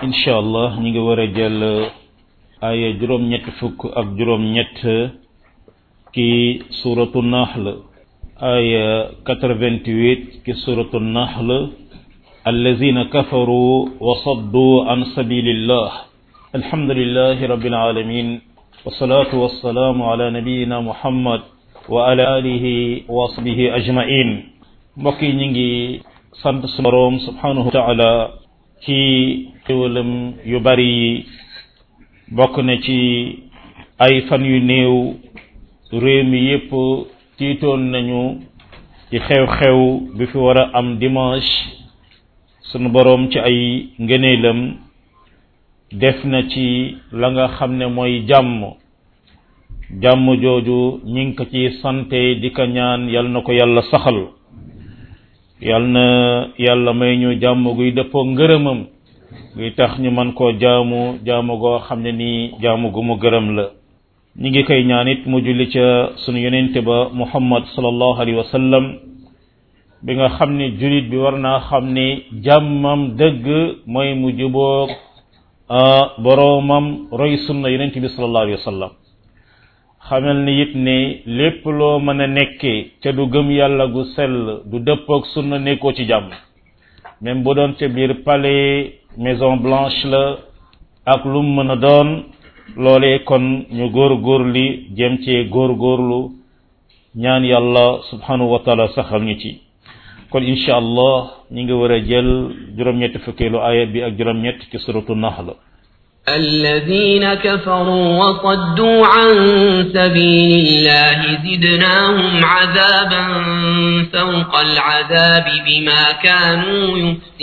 incha allah ñu ngi war a jël aaya juróom-ñett fukk ak juróom-ñett ki suratu nahl aaya 88 ki suratu nahl allazina kafaru wa saddu an sabilillah alhamdulillahi rabbil alamin wassalatu wassalamu ala nabiyyina muhammad wa ala alihi wa sahbihi ajmain mbokk yi ñu ngi sant su boroom subhanahu wa taala ci xéwalam yu bari yi bokk na ci ay fan yu néew réew mi yépp tiitoon nañu ci xew-xew bi fi war a am dimanche sunu boroom ci ay ngëneelam def na ci la nga xam ne mooy jàmm jàmm jooju ñi ngi ko ci sante di ko ñaan yal na ko yàlla saxal yal na yàlla may ñu jàmm guy dëppoo ngërëmam guy tax ñu man koo jaamu jaamu goo xam ne nii jaamu gu mu gërëm la ñi ngi koy ñaan it mu julli ca sunu yonente ba muhammad sallallahu alayhi wa sallam bi nga xam ne julit bi war naa xam ne jàmmam dëgg mooy mu jubóog boroomam roy sunna yonente bi sallallahu alayhi wa sallam xamal ni it ne lépp loo mën a nekkee ca du gëm yàlla gu sell du dëppoog sunna nekkoo ci jàmm même bu doon ca biir palais maison blanche la ak lu mu mën a doon loolee kon ñu góor góorli jëm cee góor góorlu ñaan yàlla subhanahu wa taala saxal ñu ci kon incha allah ñi ngi war a jël juróom-ñett fukkeelu aaya bi ak juróom-ñett ci suratu nahl الذين كفروا وصدوا عن سبيل الله زدناهم عذابا فوق العذاب بما كانوا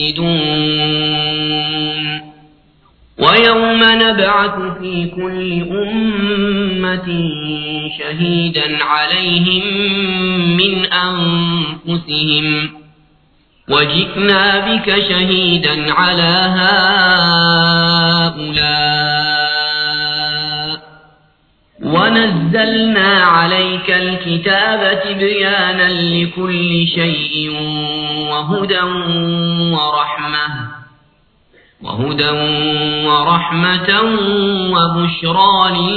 يفسدون ويوم نبعث في كل أمة شهيدا عليهم من أنفسهم وجئنا بك شهيدا على هؤلاء ونزلنا عليك الكتاب تبيانا لكل شيء وهدى ورحمة وهدى ورحمة وبشرى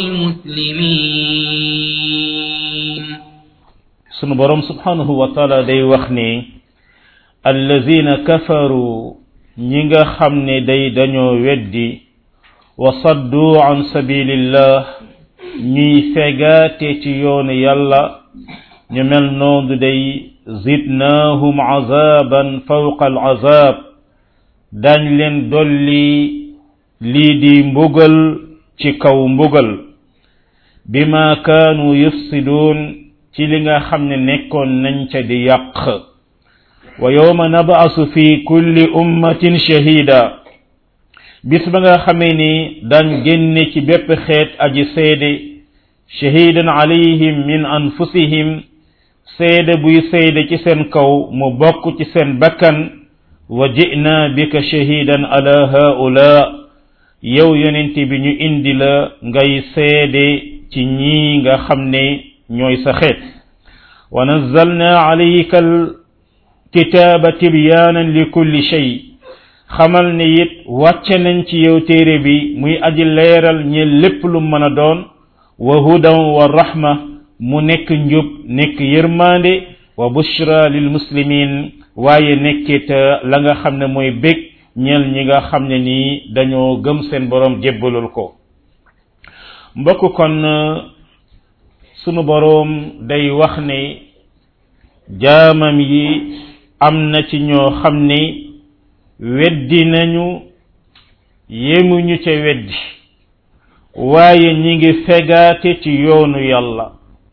للمسلمين سنبرم سبحانه وتعالى دي وخني allazina kafaru ñi nga xam ne day dañoo weddi wa saddu an sabilillah ñuy fegaate ci yoonu yàlla ñu mel noonu day zidnaahum azaban fawqa al azab dañ leen dolli lii di mbugal ci kaw mbugal bima kaanu yufsiduun ci li nga xam ne nekkoon nañ ca di yàq wa yawma nab'asu fi kulli ummatin shahida bis ba nga xamee ni daan génne ci bépp xeet aji seede shahidan alayhim min anfusihim seede buy seede ci seen kaw mu bokk ci seen bakkan wa ji'na bika shahidan ala haula yow yonent bi ñu indi la ngay seede ci ñii nga xam ne ñooy sa xeet wa nazzalna alayka kitaaba tibyaanan li kulli shay xamal ne it wàcce nañ ci yow téere bi muy aji leeral ñe lépp lu mën a doon wa hudan wa rahma mu nekk njub nekk yërmande wa bushra lil muslimin waaye nekkit la nga xam ne mooy bég ñeel ñi nga xam ne nii dañoo gëm seen borom jébbalul ko mbokk kon sunu boroom day wax ne jaamam yi am na ci ñoo xam ne weddi nañu yemuñu ca weddi waaye ñi ngi fegaate ci yoonu yàlla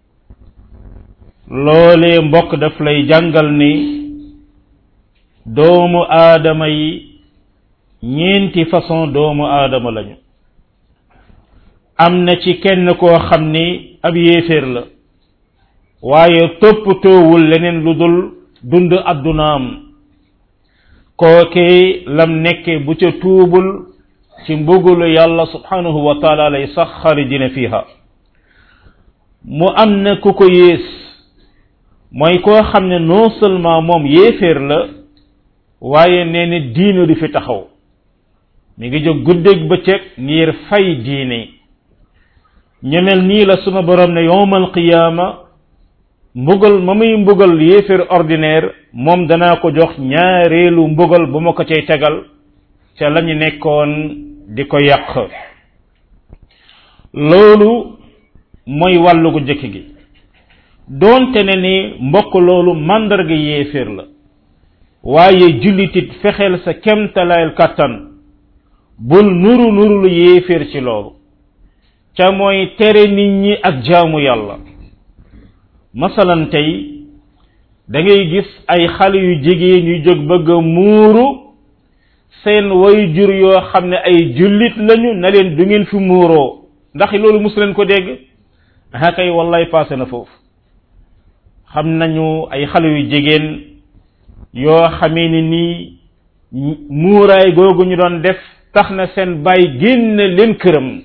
loolee mbokk daf lay jàngal ni doomu aadama yi ñeenti façon doomu aadama lañu am na ci kenn koo xam ni ab yéeféer la waaye toppatoowul leneen lu dul dund addunaam kookee lam nekke bu ca tuubul ci mbugulu yàlla subhanahu wa taala lay sax xarijina fiha mu am na ku ko yées mooy koo xam ne non seulement moom yéeféer la waaye nee na diina du fi taxaw mi ngi jóg guddeeg bëccëg ngir fay diine ñemel nii la suma borom ne yowmal qiyaama mbugal ma muy mbugal yéeféer ordinaire moom danaa ko jox ñaareelu mbugal bu ma ko cay tegal ca la ñu nekkoon di ko yàq loolu mooy wàllu gu jëkk gi doonte ne ni mbokk loolu màndarga yéeféer la waaye jullitit fexeel sa kemtalaayal kàttan bul nuru nuru lu yéeféer ci loolu ca mooy tere nit ñi ak jaamu yàlla masalan tey da ngay gis ay xale yu jigéen yu jóg bëgg a muuru seen way jur yoo xam ne ay jullit lañu na leen du ngeen fi muuroo ndax loolu mus leen ko dégg ah kay wallaay passé na foofu xam nañu ay xale yu jigéen yoo xamee ni nii muuraay googu ñu doon def tax na seen baay génn leen këram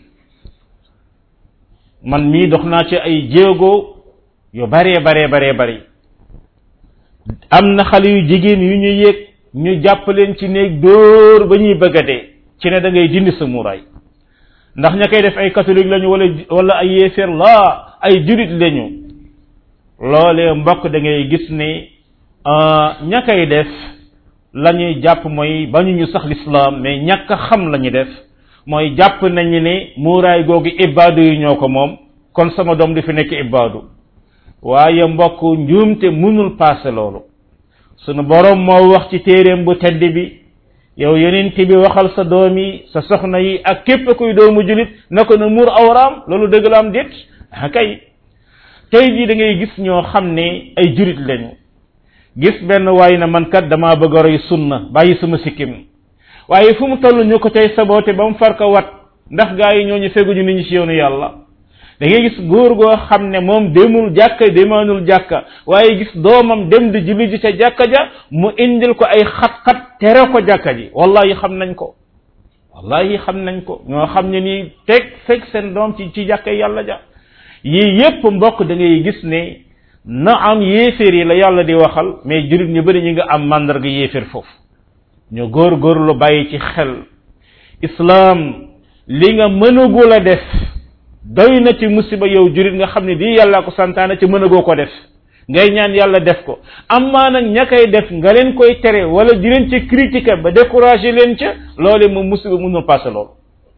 man mii dox naa ci ay jéego yu baree baree baree bari am na xale yu jigéen yu ñu yëg ñu jàpp leen ci néeg dóor ba ñuy bëgg a dee ci ne da ngay dindi sa muuraay ndax ña koy def ay catholique lañu wala wala ay yéeféer laa ay jurit lañu loolee mbokk da ngay gis ne ña koy def la ñuy jàpp mooy bañuñu sax lislaam mais ñàkk a xam la ñuy def mooy jàpp nañu ne muuraay googu ibaadu yi ñoo ko moom kon sama doom du fi nekk ibaadu waaye mbokk njuumte mënul paase loolu sunu borom moo wax ci téeréem bu tedd bi yow yonent bi waxal sa doom yi sa soxna yi ak képp kuy doomu julit na ko na muur awraam loolu dëgg la am déet ah kay tey jii da ngay gis ñoo xam ne ay jurit lañu gis benn waay na man kat damaa bëgg a roy sunna bàyyi sama sikkim waaye fu mu toll ñu ko tey saboote ba mu far ko wat ndax gaa yi ñooñu feguñu nit ñi ci yoonu yàlla da ngay gis góor goo xam ne moom demul jàkka demaanul jàkka waaye gis doomam dem di julli ji ca jàkka ja mu indil ko ay xat-xat tere ko jàkka ji wallahi xam nañ ko wallahi xam nañ ko ñoo xam ne nii teg fekk seen doom ci ci jàkka yàlla ja yii yépp mbokk da ngay gis ne na am yéeféer yi la yàlla di waxal mais jurit ñu bëri ñi nga am màndarga yéeféer foofu ñu góor góor lu bàyyi ci xel islaam li nga mënagul a def doy na ci musiba yow jurit nga xam ne di yàlla ko santaane ci mënagoo ko def ngay ñaan yàlla def ko amaa nag ña koy def nga leen koy tere wala di leen ci critiquer ba décourager leen ca loole moom musiba mënul passé loolu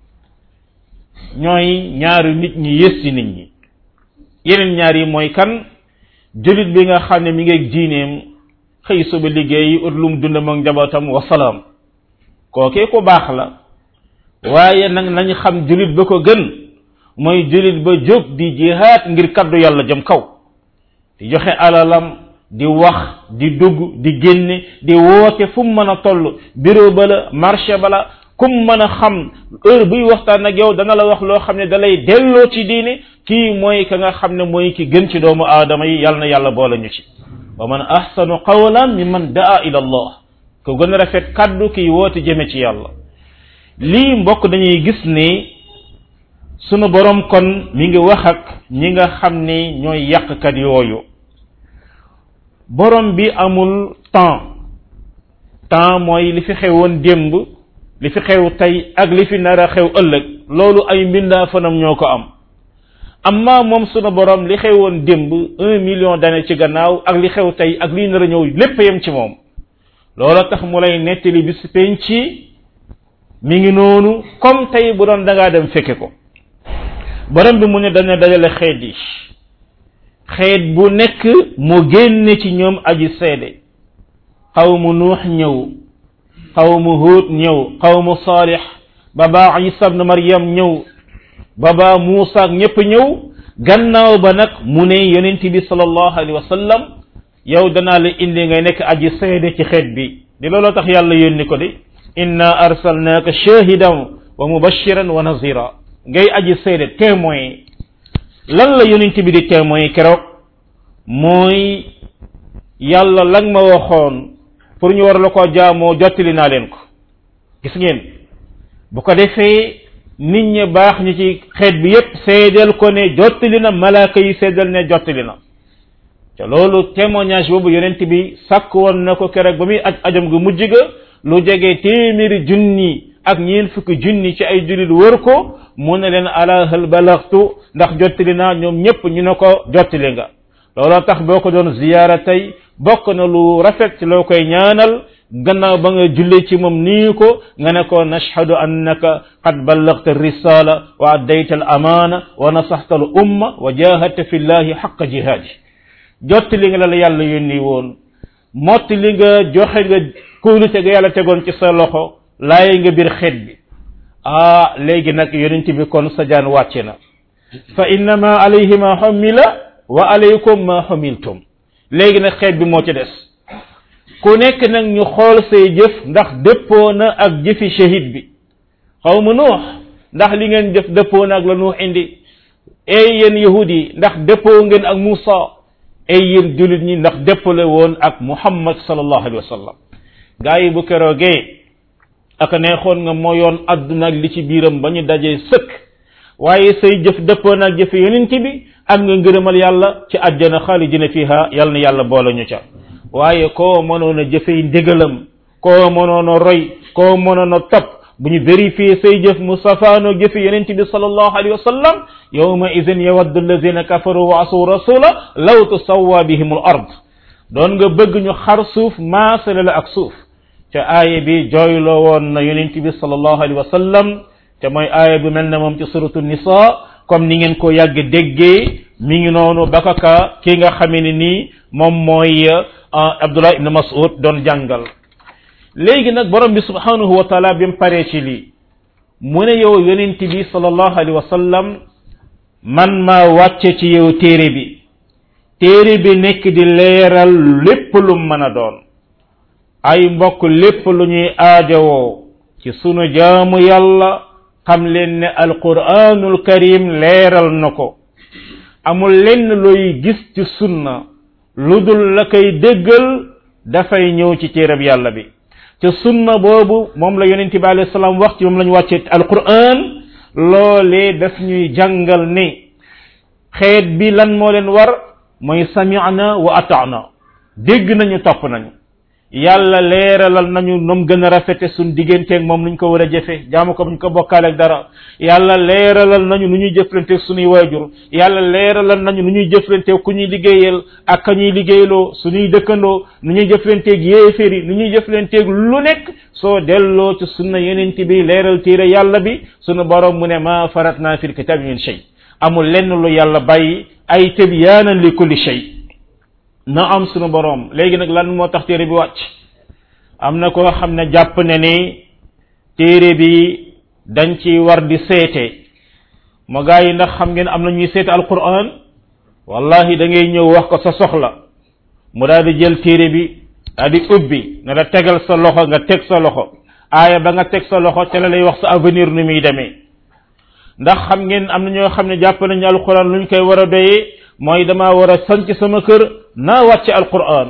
ñooy ñaari nit ñi yées ci nit ñi yeneen ñaar yi mooy kan julit bi nga xam ne mi ngi ak diineem xëy suba liggéey ut lu mu dund ak njabootam wasalaam kookee ku baax la waaye nag nañ xam julit ba ko gën mooy julit ba jóg di jihaad ngir kaddu yàlla jëm kaw di joxe alalam di wax di dugg di génne di woote fu mu mën a toll bureau ba la marché ba la kum mën a xam heure buy waxtaan ak yow dana la wax loo xam ne da lay delloo ci diine kii mooy ka nga xam ne mooy ki gën ci doomu aadama yi yàlla na yàlla boole ñu ci wa man ahsanu qawlan mimman daa ila allah ko gën a rafet kaddu kiy woote jëme ci yàlla lii mbokk dañuy gis ni sunu borom kon mi ngi wax ak ñi nga xam ni ñooy yàqkat yooyu borom bi amul temps temps mooy li fi xewoon démb li fi xew tey ak li fi nar a xew ëllëg loolu ay mbindaa fanam ñoo ko am amma moom sunu borom li xewoon démb un million d'années ci gannaaw ak li xew tey ak li nar a ñëw lépp yem ci moom loola tax mu lay nettali bis penc mi ngi noonu comme tey bu doon da ngaa dem fekke ko borom bi mu ne dana dajale xeet yi xeet bu nekk mu génne ci ñoom aji seede xawmu nuux ñëw xawmu huut ñëw xawmu saalix baba isa ibn maryam ñëw baba muusa ak ñëpp ñëw gannaaw ba nag mu ne yonent bi sallallahu alayhi wa sallam yow danaa la indi ngay nekk aji seede ci xeet bi di looloo tax yàlla yónni ko di inna arsalnaaka shahidan wa mubashiran wa nazira ngay aji seede témoin lan la yonent bi di témoin keroog mooy yàlla lang ma waxoon pour ñu war la ko jaamoo jottali naa leen ko gis ngeen bu ko defee nit ñi baax ñi ci xeet bi yépp seedeel ko ne jottali na malaaka yi seedeel ne jottali na te loolu témoignage boobu yonent bi sàkk woon na ko keroog ba muy aj ajam gu mujj ga lu jege téeméeri junni ak ñeen fukki junni ci ay julit wër ko mu ne leen ala hal balagtu ndax jottali naa ñoom ñëpp ñu ne ko jottali nga looloo tax boo ko doon ziyaara tey bokk na lu rafet ci loo koy ñaanal gannaaw ba nga jullee ci moom nii ko nga ne ko nashhadu annaka qad ballagta risala wa addayta al amana wa nasaxta al umma wa jahadta fi llahi xaqa jihaadi jottali nga la la yàlla yónni woon motti li nga joxe nga kóolute ga yàlla tegoon ci sa loxo laaye nga biir xeet bi ah léegi nag yonent bi kon sa jaan wàcce na fa innama alayhi ma xumila wa alaykum ma xumiltum léegi nag xeet bi moo ci des ku nekk nag ñu xool say jëf ndax dëppoo na ak jëfi shahid bi xaw ma nuux ndax li ngeen jëf dëppoo na ak la nuux indi ey yéen yahud yi ndax dëppoo ngeen ak Muusa ey yéen julit ñi ndax dëppale woon ak Muhammad sallallahu alayhi wa sallam gaa yi bu keroogee ak neexoon nga moo yoon àdduna ak li ci biiram ba ñu dajee sëkk waaye say jëf dëppoo na ak jëfe yonent bi am nga ngërëmal yàlla ci àjjana xaalidina fiha yàlla na yàlla boole ñu ca waaye koo mënoon a jëfey ndigalam koo mënoon a roy koo mënoon a topp bu ñu vérifier say jëf mu safaanoo jëfe yonent bi sallallahu alayhi wa sallam yawma idin yawaddu alladina kafaru wa asu rasula law tusawwa bihim al ard doon nga bëgg ñu xar suuf maasale la ak suuf ca aaya bi jooyloo woon na yonent bi sallallahu alayhi wa sallam te mooy aaya bu mel ne moom ci suratu nisa comme ni ngeen ko yàgg déggee mi ngi noonu bakaka ki nga xamee ne nii moom mooy abdullah ibn mas'ud doon jàngal léegi nag borom bi subhanahu wa taala bi mu paree ci lii mu ne yow yonent bi sallallahu alayhi wa sallam man maa wàcce ci yow téere bi téere bi nekk di leeral lépp lu mën a doon ay mbokk lépp lu ñuy aajowoo ci sunu jaamu yàlla xam leen ne alquranul karim leeral na ko amul lenn looy gis ci sunna lu dul la koy déggal dafay ñëw ci téereb yàlla bi te sunna boobu moom la yonent bi alayhi salaam wax ci moom la ñu wàcce alquran loolee daf ñuy jàngal ne xeet bi lan moo leen war mooy sami'na wa ata'na dégg nañu topp nañu yàlla leeralal nañu nom gën a rafete suñ digganteeg moom nuñ ko war a jëfe jaamu ko buñ ko bokkaaleeg dara yàlla leeralal nañu nu ñuy jëflanteeg suñuy waajur yàlla leeralal nañu nu ñuy jëflanteeg ku ñuy liggéeyal ak ka ñuy liggéeyloo suñuy dëkkandoo nu ñuy jëflanteeg yéeféri nu ñuy jëflanteeg lu nekk soo delloo ci sunna yenent bi leeral téere yàlla bi sunu borom mu ne ma faratna fil kitabi min shay amul lenn lu yàlla bàyyi ay tibyaanan li kulli shay na am sunu boroom léegi nag lan moo tax téere bi wàcc am na koo xam ne jàpp ne ni téere bi dañ ci war di seete ma gaa yi ndax xam ngeen am na ñuy seete alquran wallahi da ngay ñëw wax ko sa soxla mu daal di jël téere bi daal di ubbi ne la tegal sa loxo nga teg sa loxo aaya ba nga teg sa loxo te la lay wax sa avenir nu muy demee ndax xam ngeen am na ñoo xam ne jàpp nañu alquran luñ koy war a doyee mooy dama war a sanc sama kër naa wàcce alquran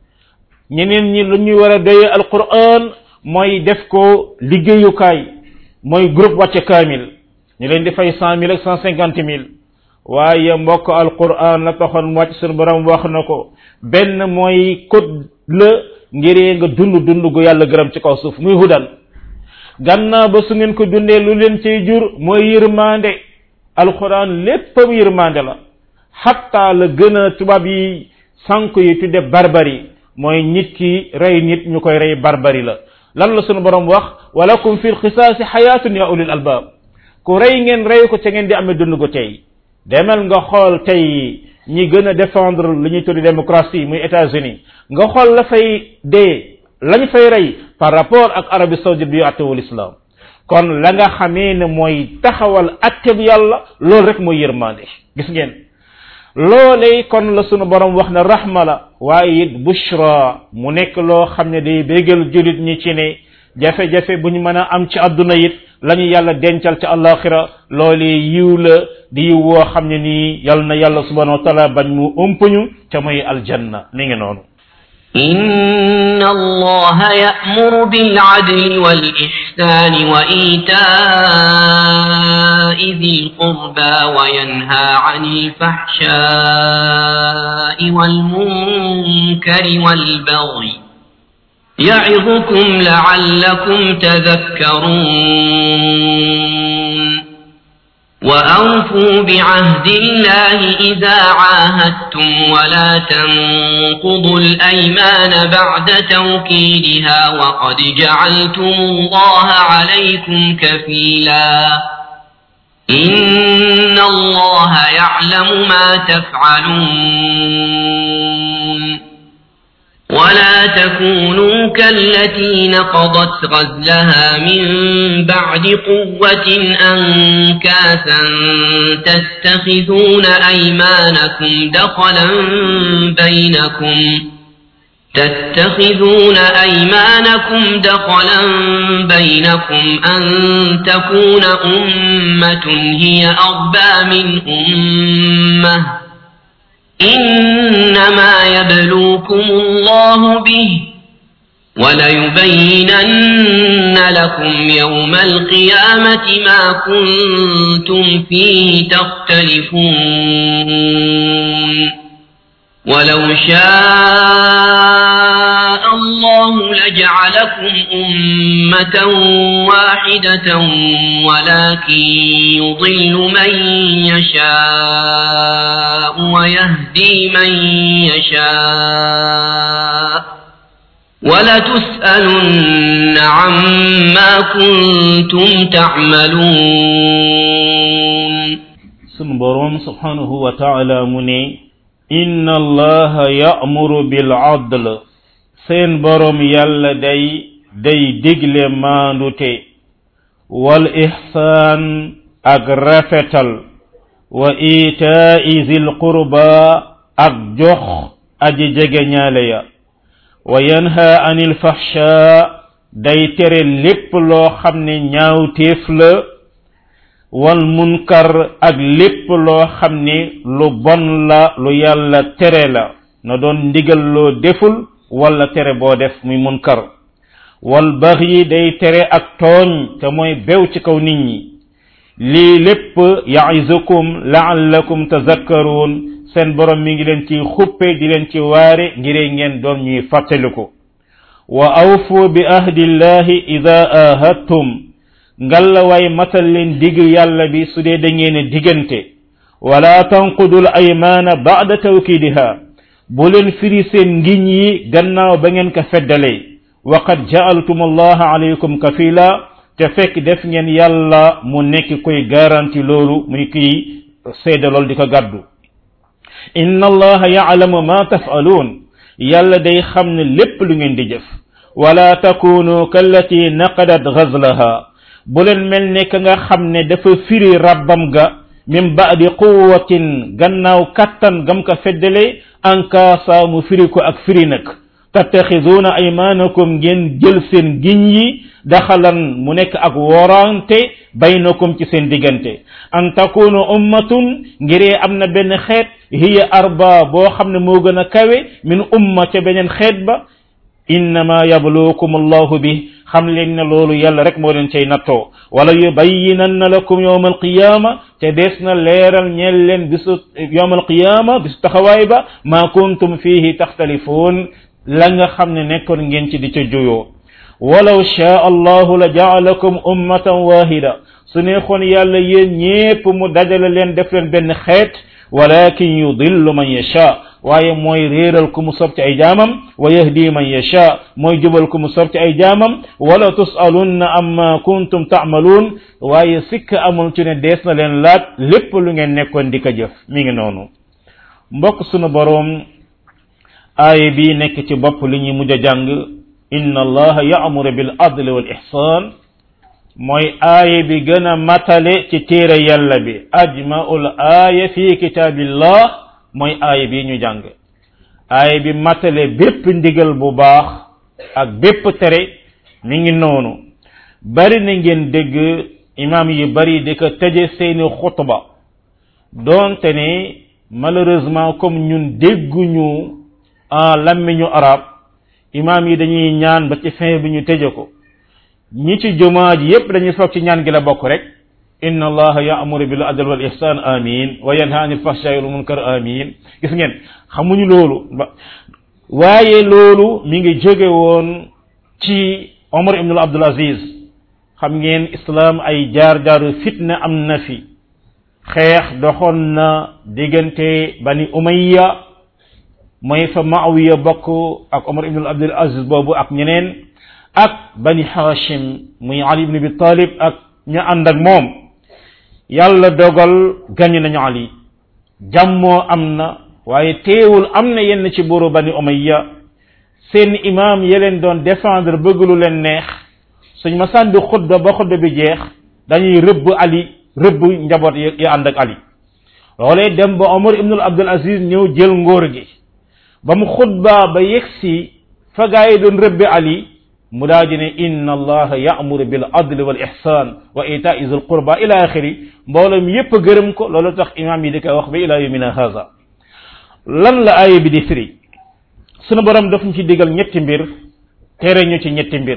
ñeneen ñi lu ñuy war a doyee alquran mooy def ko liggéeyukaay mooy groupe wàcce kaamil ñu leen di fay cent mille ak cent cinquante mille waaye mbokk alquran la taxoon wàcc sunu borom wax na ko benn mooy code la ngiree nga dund dund gu yàlla gërëm ci kaw suuf muy hudan gannaaw ba su ngeen ko dundee lu leen cay jur mooy yërmande alquran léppam yërmande la xatta la gën a tubaab yi sànq yi tudde barbari mooy nit ki rey nit ñu koy rey barbari la lan la sunu borom wax walakum fi lxisaasi xayaatun ya ulil albab ku rey ngeen rey ko ca ngeen di amee dund ko tey demal nga xool tey ñi gën a défendre li ñuy tuddi démocratie muy États-Unis nga xool la fay dee lañ fay rey par rapport ak Arabie saoudite bi attewul islam kon la nga xamee ne mooy taxawal atteb yàlla loolu rek mooy yërmande gis ngeen loolee kon la sunu borom wax ne rahma la waaye it bushra mu nekk loo xam ne day bégal julit ñi ci ne jafe-jafe bu ñu mën a am ci àdduna it la ñu yàlla dencal ci alaxira loolee yiw la di yiw woo xam ne nii yal na yàlla subhanahu wa taala bañ mu ëmpañu ca mooy aljanna mi ngi noonu إن الله يأمر بالعدل والإحسان وإيتاء ذي القربى وينهى عن الفحشاء والمنكر والبغي يعظكم لعلكم تذكرون وأوفوا بعهد الله إذا عاهدتم ولا تنقضوا الأيمان بعد توكيدها وقد جعلتم الله عليكم كفيلا إن الله يعلم ما تفعلون ولا تكونوا كالتي نقضت غزلها من بعد قوة أنكاثا تتخذون أيمانكم دخلا بينكم تتخذون أيمانكم دخلا بينكم أن تكون أمة هي أربى من أمة إنما يبلوكم الله به وليبينن لكم يوم القيامة ما كنتم فيه تختلفون ولو شاء الله لجعلكم أمة واحدة ولكن يضل من يشاء ويهدي من يشاء ولتسألن عما كنتم تعملون سنبرون سبحانه وتعالى مني إن الله يأمر بالعدل seen borom yàlla day day digle maandute wal ihsaan ak rafetal wa itaa'i zil qurba ak jox aji jege ñaale ya wa yanha anil fahsha day tere lépp loo xam ne ñaawteef la wal munkar ak lépp loo xam ne lu bon la lu yàlla tere la na doon ndigal loo deful wala tere boo def muy munkar wal baxyi day tere ak tooñ te mooy bew ci kaw nit ñi lii lépp yaizukum laallakum tazakkaruun seen borom mi ngi leen ci xuppe di leen ci waare ngiree ngeen doon ñuy fàttaliku wa awfu bi ahdillahi ida ahadtum ngalla way matal leen digg yàlla bi su dee da ngeen diggante wala tanqudul aymaana ba'da tawkidiha bu leen firi seen ngiñ yi gannaaw ba ngeen ko feddalee wa qad ja'altum allaha alaykum kafila te fekk def ngeen yàlla mu nekk koy garanti loolu muy kiy seede loolu di ko gàddu inna allaha ya'lamu ma taf'alun yàlla day xam ne lépp lu ngeen di jëf wala takunu kallati naqadat ghazlaha bu leen mel ne ka nga xam ne dafa firi rabbam ga min ba'di quwwatin gannaaw kattan gam ka feddale ankaasa mu firi ko ak firi nag tattaxiduuna aymanakum ngeen jël seen giñ yi daxalan mu nekk ak worante baynakum ci seen diggante an takunu ummatun ngiree am na benn xeet hiya arba boo xam ne moo gën a kawe min umma ca beneen xeet ba innama yabluukum allahu bi xam leen ne loolu yàlla rek moo leen cay nattoo wala yubayyinanna lakum yawma alqiyama te des na leeral ñeel leen bisu yawma alqiyama bisu taxawaay ba ma kuntum fihi taxtalifuun la nga xam ne nekkoon ngeen ci di ca juyoo walaw shaa allahu la jaalakum ummatan wahida su neexoon yàlla yéen ñépp mu dajale leen def leen benn xeet walakin yudillu man yasha waaye mooy réeral ku mu sob ci ay jaamam wa yahdi man yasha mooy jubal ku mu sob ci ay jaamam wala tusalunna amma kuntum taamaluun waaye sikk amul ci ne dees na leen laaj lépp lu ngeen nekkoon di ko jëf mi ngi noonu mbokk sunu boroom aaya bi nekk ci bopp li ñuy mujj a jàng inna allaha ya'muru bil adli wal ihsan mooy aaya bi gën a matale ci téere yàlla bi ajmaul aaya fi kitaabillah mooy aaya bi ñu jàng aaya bi matale bépp ndigal bu baax ak bépp tere mi ngi noonu bari na ngeen dégg imam yi bari di ko tëje seeni xutba doonte ne malheureusement comme ñun dégguñu en lammiñu arab imam yi dañuy ñaan ba ci fin bi ñu tëje ko ñi ci jumaa ji yépp dañuy foog ci ñaan gi la bokk rek inna allaha ya'muru bil adl wal ihsan amin wa yanha anil fahsha'i wal munkar amin gis ngeen xamuñu loolu waaye loolu mi ngi jóge woon ci omar ibnul abdul aziz xam ngeen islam ay jaar-jaaru fitna am na fi xeex doxoon na diggante bani umayya mooy fa maawiya bokk ak omar ibnul abdul aziz boobu ak ñeneen ak bani hashim muy ali ibn abi talib ak ña ànd ak moom yàlla dogal gañ nañu ali jàmmoo am na waaye teewul am na yenn ci buuru bani umayya seen imam ya leen doon défendre bëgg lu leen neex suñ ma sànni xutba ba xutba bi jeex dañuy rëbb ali rëbb njaboot yi ànd ak ali loolee dem ba omar ibnul abdul aziz ñëw jël ngóor gi ba mu xutba ba yegsi fa gaa yi doon rëbbe ali mu daa di ne inna allaha ya'muru bil adli wal ihsan wa ita'i zil qurba ila axiri mboolem yépp gërëm ko loolu tax imam yi di koy wax ba ila yawmina haza lan la aaya bi di firi sunu borom daf ñu ci digal ñetti mbir tere ñu ci ñetti mbir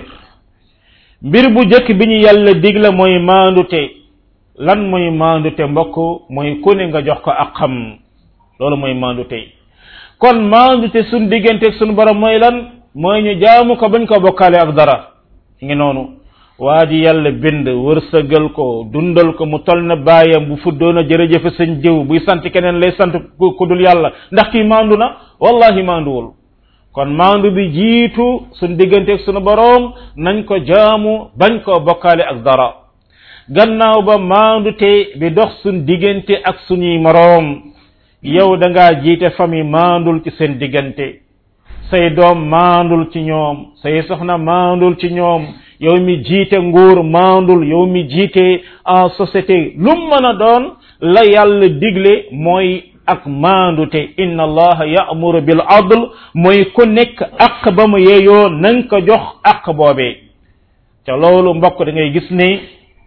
mbir bu jëkk bi ñu yàlla digla mooy maandute lan mooy maandute mbokk mooy ku ne nga jox ko ak xam loolu mooy maandute kon maandute suñ digganteeg sunu borom mooy lan mooy ñu jaamu ko bañ ko bokkaale ak dara ngi noonu waa ji yàlla bind wërsëgal ko dundal ko mu tol na baayam bu fuddoon a jërëjëfe sëñ jiw buy sant keneen lay sant ku dul yàlla ndax kii maandu na wallahi maanduwul kon maandu bi jiitu suñ digganteeg sunu boroom nañ ko jaamu bañ koo bokkaale ak dara gannaaw ba maandu te bi dox suñ diggante ak suñuy moroom yow da ngaa jiite famille maandul ci seen diggante say doom maandul ci ñoom say soxna maandul ci ñoom yow mi jiite nguur maandul yow mi jiite en société lu mën a doon la yàlla digle mooy ak maandute inna allaha ya'muru bil adl mooy ku nekk ak ba mu yeeyoo nanga ko jox ak boobee te loolu mbokk da ngay gis ne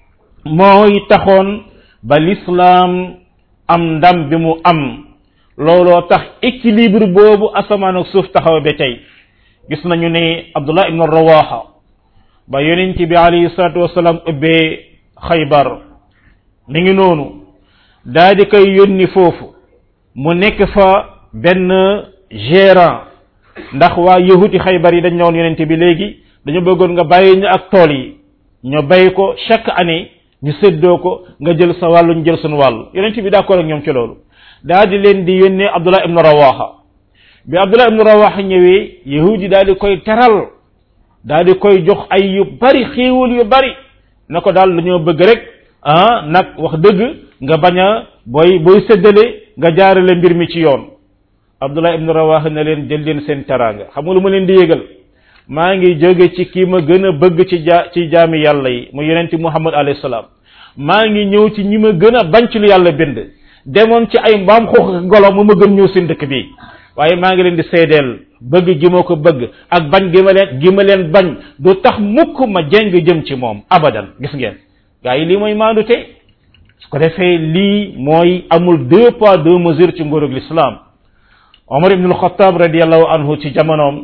mooy taxoon ba lislaam am ndam bi mu am looloo tax équilibre boobu asamaan ak suuf taxaw ba tey gis nañu ne abdullah ibn rawaha ba yonent bi alayhi salatu wasalaam ubbee xaybar mi ngi noonu daa di koy yónni foofu mu nekk fa benn gérant ndax waa yahuti xaybar yi dañ ñëwoon yonent bi léegi dañu bëggoon nga bàyyi ñu ak tool yi ñu bay ko chaque année ñu séddoo ko nga jël sa wàllu ñu jël suñu wàllu yonent bi d'accord ak ñoom ci loolu daa di leen di yónnee abdullah ibnu rawaha bi abdullah ibnu rawaha ñëwee yahudi daal di koy teral daal di koy jox ay yu bari xéewal yu bari na ko daal dañoo bëgg rek ah nag wax dëgg nga bañ a booy booy séddale nga jaarale mbir mi ci yoon abdullah ibnu rawaha ne leen jël leen seen teraanga xam nga lu ma leen di yëgal maa ngi jóge ci kii ma gën a bëgg ci ja ci jaami yàlla yi mu yonenti muhammad alayhi salaam maa ngi ñëw ci ñi ma gën a bañ ci lu yàlla bind demoon ci ay mbaam xoox golo mu ma gën ñëw seen dëkk bi waaye maa ngi leen di seedeel bëgg gi ma ko bëgg ak bañ gi ma leen gi ma leen bañ du tax mukk ma jeng jëm ci moom abadan gis ngeen gaa yi lii mooy maandute su ko defee lii mooy amul deux poids deux mesures ci nguurug l'islam omar ibnul xataab radiallahu anhu ci jamonoom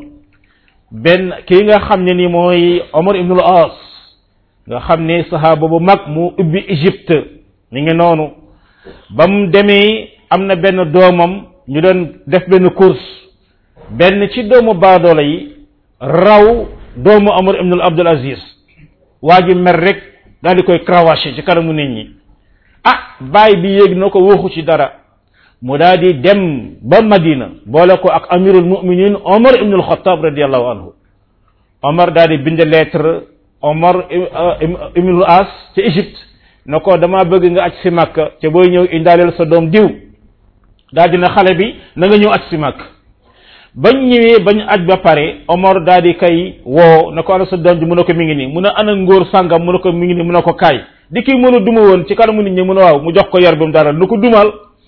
benn kii nga xam ne ni mooy omar ibnul as nga xam ne sahaaba bu mag mu ubbi égypte mi ngi noonu ba mu demee am na benn doomam ñu doon def benn course benn ci doomu baadoola yi raw doomu Omar ibnul Abdul Aziz waa ji mer rek daal di koy cravaché ci kanamu nit ñi ah baay bi yéeg na ko waxu ci dara mu daal di dem ba Madina boole ko ak amirul muminin Omar ibnul Xattaab radiallahu anhu Omar daal di bind lettre Omar ibnul As ci Égypte na ko dama bëgg nga aj si Makka te booy ñëw indaaleel sa doom diw daal dina xale bi na nga ñëw aj si Makka bañ ñëwee bañ aj ba pare Omar daal di kay woo na ko ana sa doom ji mu ne ko mi ngi nii mu ne ana ngóor sàngam mu ne ko mi ngi nii mu ne ko kaay di kii mën a duma woon ci kanamu nit ñi mu ne waaw mu jox ko yar bi mu dara lu ko dumal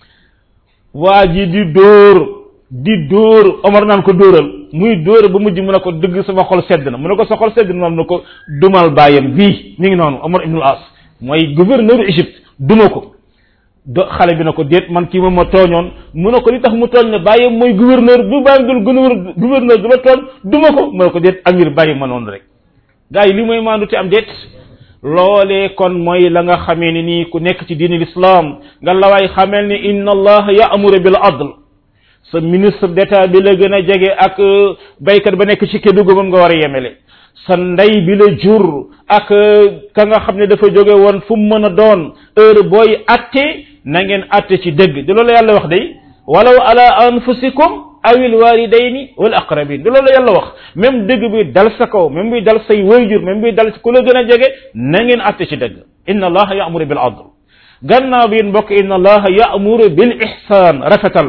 waa ji di dóor di dóor Omar naan ko dóoral muy dóor ba mujj mu ne ko dëgg sama xol sedd na mu ne ko sa xol sedd na mu ne ko dumal bàyyam bii mi ngi noonu Omar ibnul As mooy gouverneur Égypte duma ko do xale bi na ko déet man kii moom ma tooñoon mu ne ko li tax mu tooñ ne bàyyi mooy gouverneur bu bàyyi dul gouverneur gouverneur du la tooñ duma ko mu ne ko déet amir bàyyi ma noonu rek gars yi li mooy maandu te am déet loolee kon mooy la nga xamee ni nii ku nekk ci diini l'islam nga la waay xamel ni inna allaha ya'muru bil adl sa ministre d'état bi la gën a jege ak baykat ba nekk ci Kédougou moom nga war a yemele sa ndey bi la jur ak ka nga xam ne dafa jóge woon fu mu mën a doon heure booy atte na ngeen atte ci dëgg di loolu yàlla wax day walaw ala anfusikum awil walidayni wal aqrabin di loolu yàlla wax même dëgg bi dal sa kaw même bi dal say wayjur même bi dal ku la gën a jege na ngeen atte ci dëgg inna allaha ya'muru bil adl gannaaw bi mbokk inna allaha ya'muru bil ihsan rafetal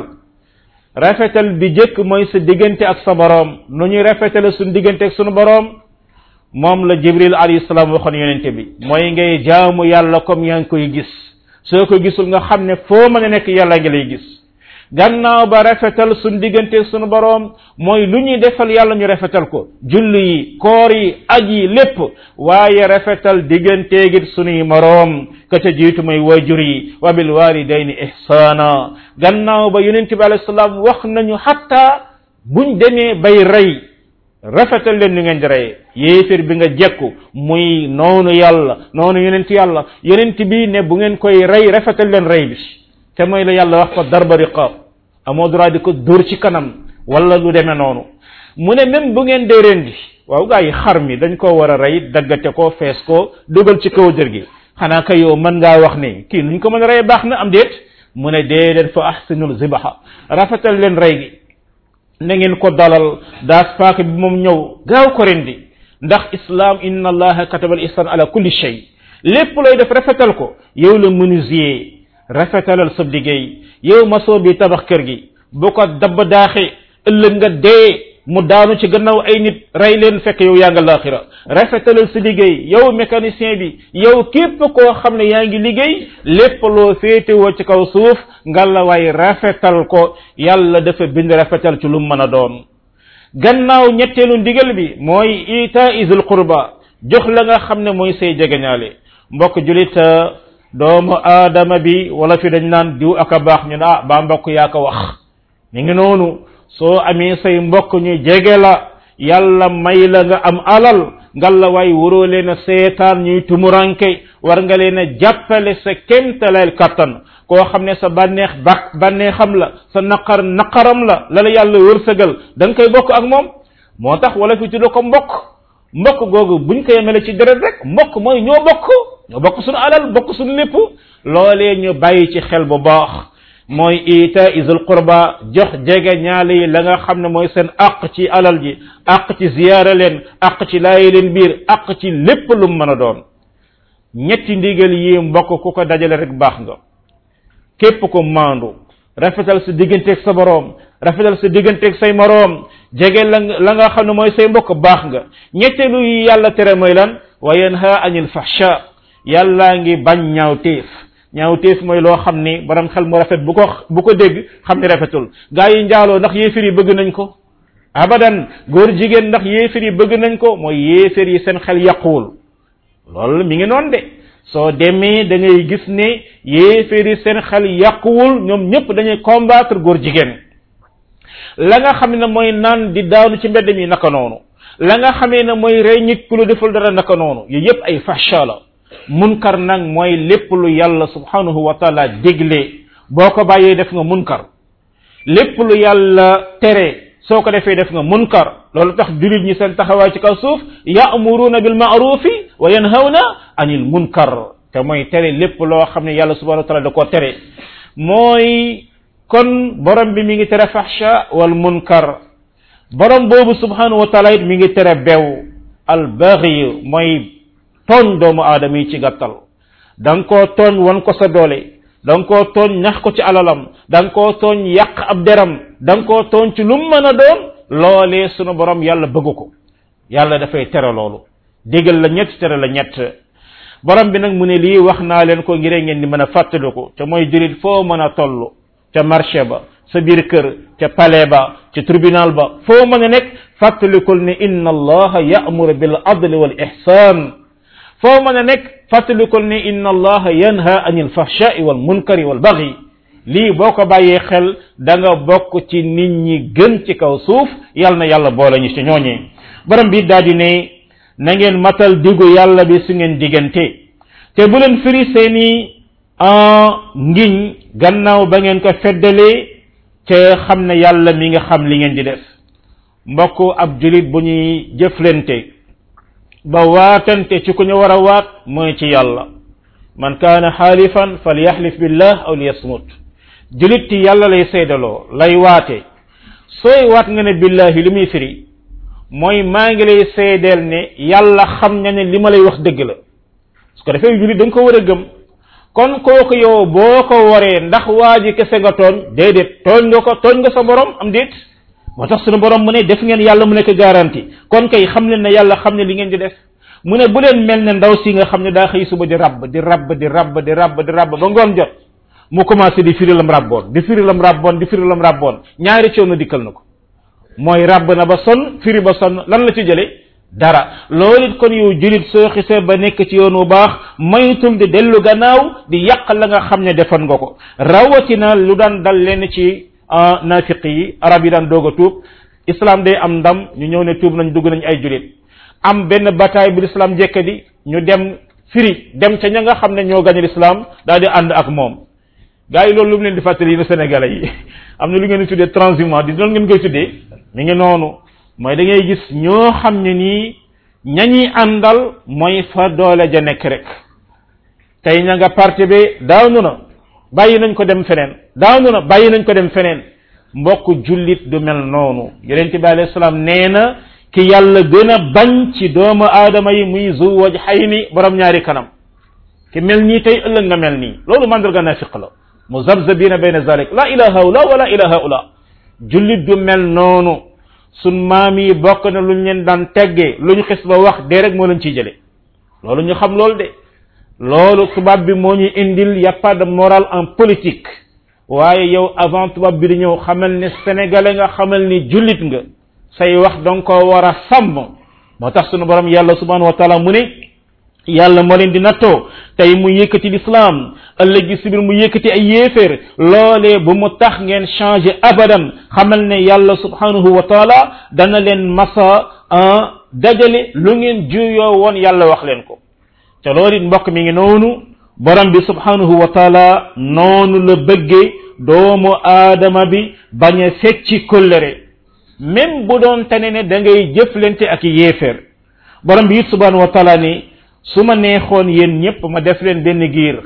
rafetal bi jëkk mooy sa diggante ak sa boroom nu ñuy rafetale suñu diggante ak suñu boroom moom la jibril alayhi salaam waxoon yonente bi mooy ngay jaamu yàlla comme yaa ngi koy gis soo ko gisul nga xam ne foo mën a nekk yàlla ngi lay gis gannaaw ba rafetal suñu diggante suñu boroom mooy lu ñuy defal yàlla ñu rafetal ko julli yi koor yi aj yi lépp waaye rafetal digganteegit suñuy moroom ka ca jiitu mooy wajur yi wa bil walidayni ihsana gannaaw ba yonente bi alayhi salaam wax nañu hatta buñ demee bay rey rafetal leen ni ngeen di rey yéefér bi nga jekku muy noonu yàlla noonu yonent yàlla yonent bi ne bu ngeen koy rey rafetal leen rey bi te mooy la yàlla wax ko darba riqaab amoo droit di ko dóor ci kanam wala lu demee noonu mu ne même bu ngeen dee rendi waaw gaa yi xar mi dañ ko war a rey daggate ko fees ko dugal ci kaw jër gi xanaa kay yow mën ngaa wax ne kii nuñ ko mën a rey baax na am déet mu ne dee leen fa ahsinul zibaha rafetal leen rey gi na ngeen ko dalal daas paaka bi moom ñëw gaaw ko rendi ndax islam inna allaha kataba al ihsan ala kulli shay lépp looy def rafetal ko yow la menuisier rafetalal sa liggéey yow masoo bi tabax kër gi bu ko dabb daaxe ëllëg nga dee mu daanu ci gannaaw ay nit rey leen fekk yow yaa nga laaxira rafetalal sa liggéey yow mécanicien bi yow képp koo xam ne yaa ngi liggéey lépp loo féetewoo ci kaw suuf nga la waay rafetal ko yàlla dafa bind rafetal ci lu mën a doon gannaaw ñetteelu ndigal bi mooy ita isil qurba jox la nga xam ne mooy say jegeñaale mbokk julit doomu aadama bi wala fi dañ naan diw ak a baax ñu ne ah baa mbokk yaa ko wax mi ngi noonu soo amee say mbokk ñu jege la yàlla may la nga am alal ngalla waay waroo leen a seetaan ñuy tumuranke war nga leen a jàppale sa kémtaleel kattan koo xam ne sa bànneex bak bànneexam la sa naqar naqaram la la la yàlla wërsëgal da nga koy bokk ak moom moo tax wala fi tudda ko mbokk mbokk googu buñ ko yemele ci deret rek mbokk mooy ñoo bokk ñoo bokk suñu alal bokk suñu lépp loolee ñu bàyyi ci xel bu baax mooy ita isul qurba jox jege ñaale yi la nga xam ne mooy seen àq ci alal ji àq ci ziyaara leen àq ci laayi leen biir àq ci lépp lu mën a doon ñetti ndigal yi mbokk ku ko dajale rek baax nga képp ko maandu rafetal sa digganteeg sa boroom rafetal sa digganteeg say moroom jege la la nga xam ne mooy say mbokk baax nga ñetteelu yi yàlla tere mooy lan wa yanha anil fahsha yàllaa ngi bañ ñaawteef ñaawteef mooy loo xam ni borom xel mu rafet bu ko bu ko dégg xam ni rafetul gaa yi njaaloo ndax yéefir yi bëgg nañ ko abadan góor jigéen ndax yéefir yi bëgg nañ ko mooy yéefir yi seen xel yàquwul loolu mi ngi noonu de soo demee da ngay gis ne yéefir yi seen xel yàquwul ñoom ñëpp dañuy combattre góor jigéen la nga xam ne mooy naan di daanu ci mbedd mi naka noonu la nga xamee ne mooy rey nit ku lu deful dara naka noonu yooyu yëpp ay fahsha la munkar nag mooy lépp lu yàlla subhanahu wa taala dégle boo ko bàyyee def nga munkar lépp lu yàlla tere soo ko defee def nga munkar loolu tax julit ñi seen taxawaay ci kaw suuf ya'muruna bil ma'rufi wa yanhawna anil munkar te mooy tere lépp loo xam ne yàlla subhanahu wa taala da koo tere mooy kon borom bi mi ngi tere fahsha wal munkar borom boobu subhanahu wa taala it mi ngi tere bew al baghi mooy tooñ doomu aadama yi ci gàttal da nga koo tooñ wan ko sa doole da nga koo tooñ ñax ko ci alalam da nga koo tooñ yàq ab deram da nga koo tooñ ci lu mu mën a doon loolee sunu borom yàlla bëgg ko yàlla dafay tere loolu digal la ñett tere la ñett borom bi nag mu ne lii wax naa leen ko ngir ngeen di mën a fàttaliku te mooy jurit foo mën a toll ca marché ba sa biir kër ca palais ba ca tribunal ba foo mën a nekk fàttalikul ne inna allaha ya'muru bil adli wal ihsan foo mën a nekk fàttalikul ne inna allaha yanha anil fahshai wal munkari wal baghi lii boo ko bàyyee xel da nga bokk ci nit ñi gën ci kaw suuf yal na yàlla boole ñu ci ñooñee borom bi daal di ne na ngeen matal digu yàlla bi su ngeen diggante te bu leen firi seeni ngiñ gannaaw ba ngeen ko feddalee te xam ne yàlla mi nga xam li ngeen di def mbokk ab julit bu ñuy jëflante ba waatante ci ku ñu war a waat mooy ci yàlla man kaana xaalifan falyaxlif billah aw liyasmut julit ci yàlla lay seedaloo lay waate sooy waat nga ne billahi li muy firi mooy maa ngi lay seedeel ne yàlla xam na ne li ma lay wax dëgg la su ko defee julit da nga ko war a gëm kon kooku yow boo ko waree ndax waa ji kese nga tooñ déedéet tooñ nga ko tooñ nga sa borom am déet moo tax sunu borom mu ne def ngeen yàlla mu nekk garanti kon kay xam leen ne yàlla xam ne li ngeen di def mu ne bu leen mel ne ndaw si nga xam ne daa xëy suba di rabb di rabb di rabb di rabb di rabb ba ngoon jot mu commencé di firi lam rabboon di firi lam rabboon di firi lam rabboon ñaari coono dikkal na ko mooy rabb na ba sonn firi ba sonn lan la ci jële dara loolu it kon yow julit soo xisee ba nekk ci yoon wu baax maytul di dellu gannaaw di yàq la nga xam ne defoon nga ko rawatina lu daan dal leen ci nafiq yi arab yi daan doog a tuub islam day am ndam ñu ñëw ne tuub nañ dugg nañ ay julit am benn bataay bu l'islam jekka di ñu dem firi dem ca ña nga xam ne ñoo gañe l'islam daal di ànd ak moom gars yi loolu lu mu leen di fàttali yi sénégalais yi am na lu ngeen di tuddee transhumant di loolu ngeen koy tuddee mi ngi noonu mooy da ngay gis ñoo xam ne nii ñañuy àndal mooy fa doole ja nekk rek tey ña nga parti bi daanu na bàyyi nañ ko dem feneen daanu na bàyyi nañ ko dem feneen mbokk jullit du mel noonu yonent bi alayhi salaam nee na ki yàlla gën a bañ ci doomu aadama yi muy zu waj xay ni borom ñaari kanam ki mel nii tey ëllëg nga mel nii loolu mandarga nafiq la muzabzabina bayna zalik la ilaha ula wala ilaha ula jullit du mel noonu sun maam yi bokk na luñ leen daan teggee lu ñu xis ba wax dee rek moo leen ciy jële loolu ñu xam loolu de loolu tubaab bi moo ñu indil y a pas de morale en politique waaye yow avant tubaab bi di ñëw xamal ne sénégalais nga xamal ni jullit nga say wax danga ko war a sàmm moo tax sunu borom yàlla subhanahu wa taala mu ne yàlla moo leen di nattoo tey mu yëkkati l'islam ëllëg gi sibir mu yëkkati ay yéeféer loolee bu mu tax ngeen changé abadan xamal ne yàlla subhanahu wa taala dana leen masa dajale lu ngeen juyoo woon yàlla wax leen ko te loolu it mbokk mi ngi noonu borom bi subhanahu wa taala noonu la bëggee doomu aadama bi bañ a fecci kóllëre même bu doon tane ne da ngay jëflante ak yéeféer borom bi it subhanahu wa taala ni su ma neexoon yéen ñëpp ma def leen benn giir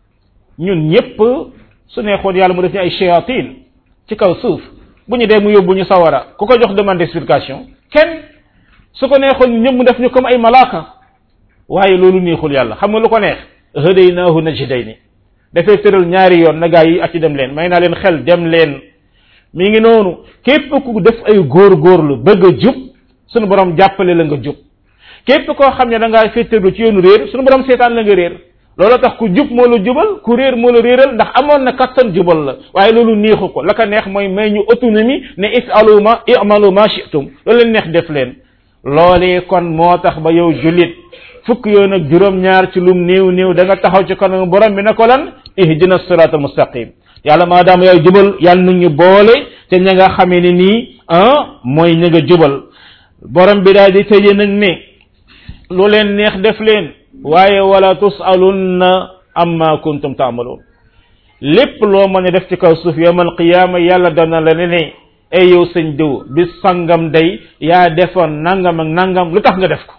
ñun ñëpp su neexoon yàlla mu def ñu ay shayatin ci kaw suuf bu ñu dee mu yóbbu ñu sawara ku ko jox demande d'explication kenn su ko neexoon ñëpp mu def ñu comme ay malaaka waaye loolu neexul yàlla xam nga lu ko neex hadaynaahu najdayni dafay tëral ñaari yoon na gaa yi ak ci dem leen may naa leen xel dem leen mi ngi noonu képp ku def ay góor-góorlu bëgg a jub sunu borom jàppale la nga jub képp koo xam ne da ngaa féeteerlu ci yoonu réer sunu borom seetaan la nga réer loolu tax ku jub moo la jubal ku réer moo la réeral ndax amoon na kattan jubal la waaye loolu neexu ko la ko neex mooy may ñu autonomie ne ifalu ma i'malu ma shi'tum loolu leen neex def leen loolee kon moo tax ba yow jullit fukk yoon ak juróom-ñaar ci lum néew néew da nga taxaw ci kanam borom bi ne ko lan ihdina sirat al mustaqim yàlla maadaama yaay jubal yàlla nu ñu boole te ña nga xamee ne nii ah mooy ña nga jubal borom bi daal di tëje nag ne lu leen neex def leen waaye wala tusalunna amma kuntum taamaloon lépp loo mën a def ci kaw suuf yawmal qiyaama yàlla dana la ne ne ay yow sëñ diw bis sangam day yaa defoon nangam ak nangam lu tax nga def ko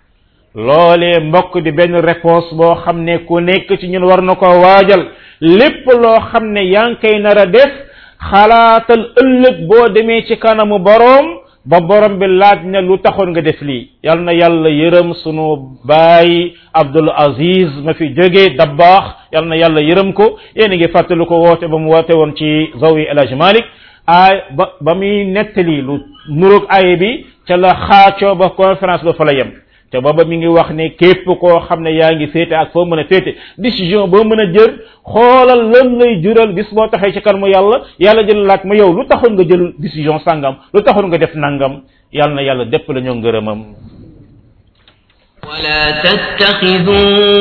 loolee mbokk di benn réponse boo xam ne ku nekk ci ñun war na ko waajal lépp loo xam ne yaa ngi koy nar a def xalaatal ëllëg boo demee ci kanamu boroom ba borom bi laaj ne lu taxoon nga def lii yal na yàlla yërëm sunu baay Abdul Aziz ma fi jógee dabbaax yal na yàlla yërëm ko yéen a ngi fàttali ko woote ba mu woote woon ci zawi El Hadj Malick aay ba ba muy nettali lu nuroog aaye bi ca la xaacoo ba conférence ba fa la yem te booba mi ngi wax ne képp koo xam ne yaa ngi féete ak foo mën a féete décision boo mën a jël xoolal lan lay jural bis boo taxee ci kanamu yàlla yàlla jël laaj ma yow lu taxoon nga jël décision sàngam lu taxoon nga def nangam yàlla na yàlla dépp la ñoo ngërëmam ولا تتخذوا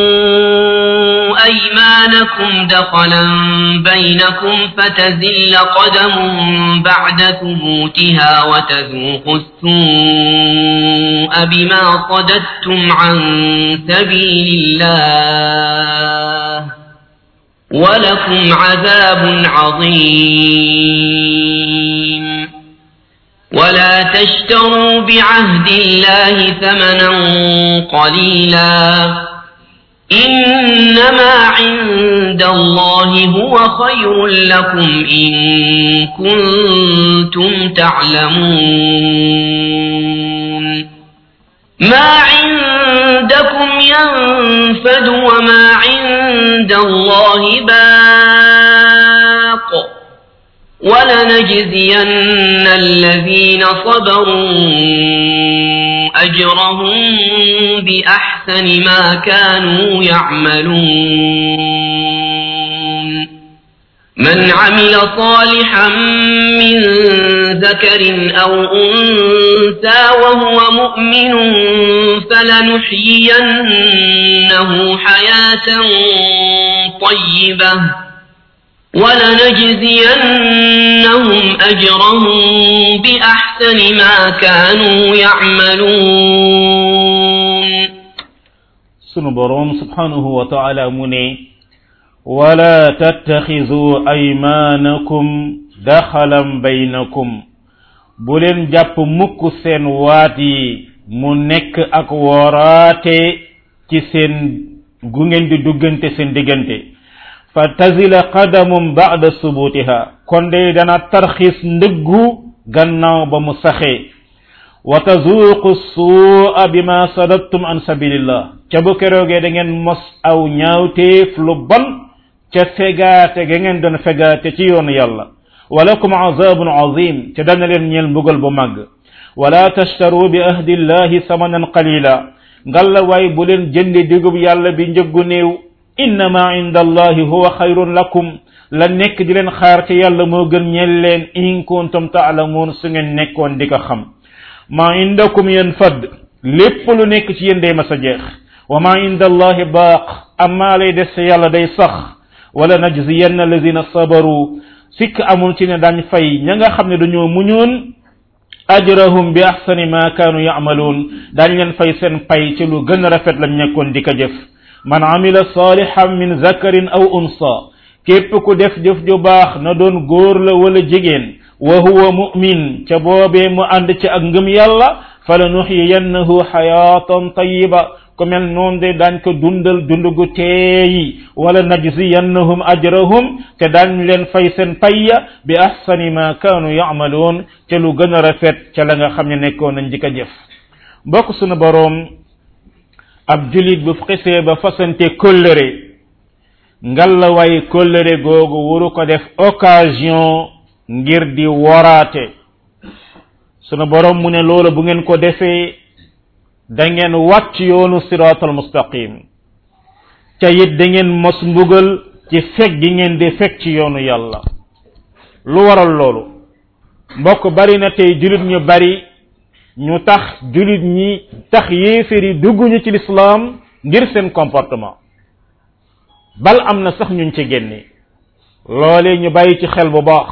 أيمانكم دخلا بينكم فتزل قدم بعد ثبوتها وتذوقوا السوء بما صددتم عن سبيل الله ولكم عذاب عظيم ولا تشتروا بعهد الله ثمنا قليلا إنما عند الله هو خير لكم إن كنتم تعلمون ما عندكم ينفد وما عند الله باق ولنجزين الذين صبروا أجرهم بأحسن ما كانوا يعملون من عمل صالحا من ذكر أو أنثى وهو مؤمن فلنحيينه حياة طيبة ولنجزينهم أجرهم بأحسن ما كانوا يعملون sunu boroom subhanahu wa taala mu ne wala tattaxizu aymanakum daxalan baynakum bu leen jàpp mukk seen waat yi mu nekk ak wooraate ci seen gu ngeen di duggante seen diggante fa tazila qadamum ba'da subutiha kon de dana tarxis ndëggu gannaaw ba mu saxee wa tazuqu su'a bima sadadtum an sabilillah ca bu keroogee da ngeen mos aw ñaawteef lu bon ca fegaate ga ngeen doon fegaate ci yoonu yàlla walakum azabun azim ca dana leen ñeel mbugal bu màgg wala tashtaru bi ahdi llahi samanan qalila ngalla waay bu leen jëndi digub yàlla bi njëggu néew innama inda allahi huwa xayrun lakum la nekk di leen xaar ci yàlla moo gën ñeel leen in kuntum taalamuun su ngeen nekkoon di ko xam ma indakum yanfad lépp lu nekk ci yéen day mas a jeex wa ma inda allahi baaq amma lay des yàlla day sax wala najziyanna alladina sabaru sikk amul ci ne dañ fay ña nga xam ne dañoo muñoon ajrahum bi ahsani ma kaanu ya'maluun dañ leen fay seen pay ci lu gën a rafet lañ nekkoon di ko jëf man amila salihan min zakarin aw unsa képp ku def jëf ju baax na doon góor la wala jigéen wa huwa mu'min ca boobee mu ànd ci ak ngëm yàlla fala nuxiyannahu xayaatan tayiba ku mel noonu de daañ ko dundal dund gu teeyi wala najziyannahum ajrahum te daañ leen fay seen payya bi ahsani ma kaanu yacmaluun ca lu gën a rafet ca la nga xam ne nekkoon nañ di ko jëf mbokk sunu boroom ab julit bu xisee ba fasante kóllëre ngalla way kóllëre googu wuru ko def occasion ngir di woraate sunu borom mu ne loolu bu ngeen ko defee da ngeen wàcc yoonu siraatal mustaqim ca it da ngeen mos mbugal ci fekk gi ngeen di fekk ci yoonu yàlla lu waral loolu mbokk bari na tey julit ñu bari ñu tax julit ñi tax yéeféer yi dugguñu ci lislaam ngir seen comportement bal am na sax ñuñ ci génne loole ñu bàyyi ci xel bu baax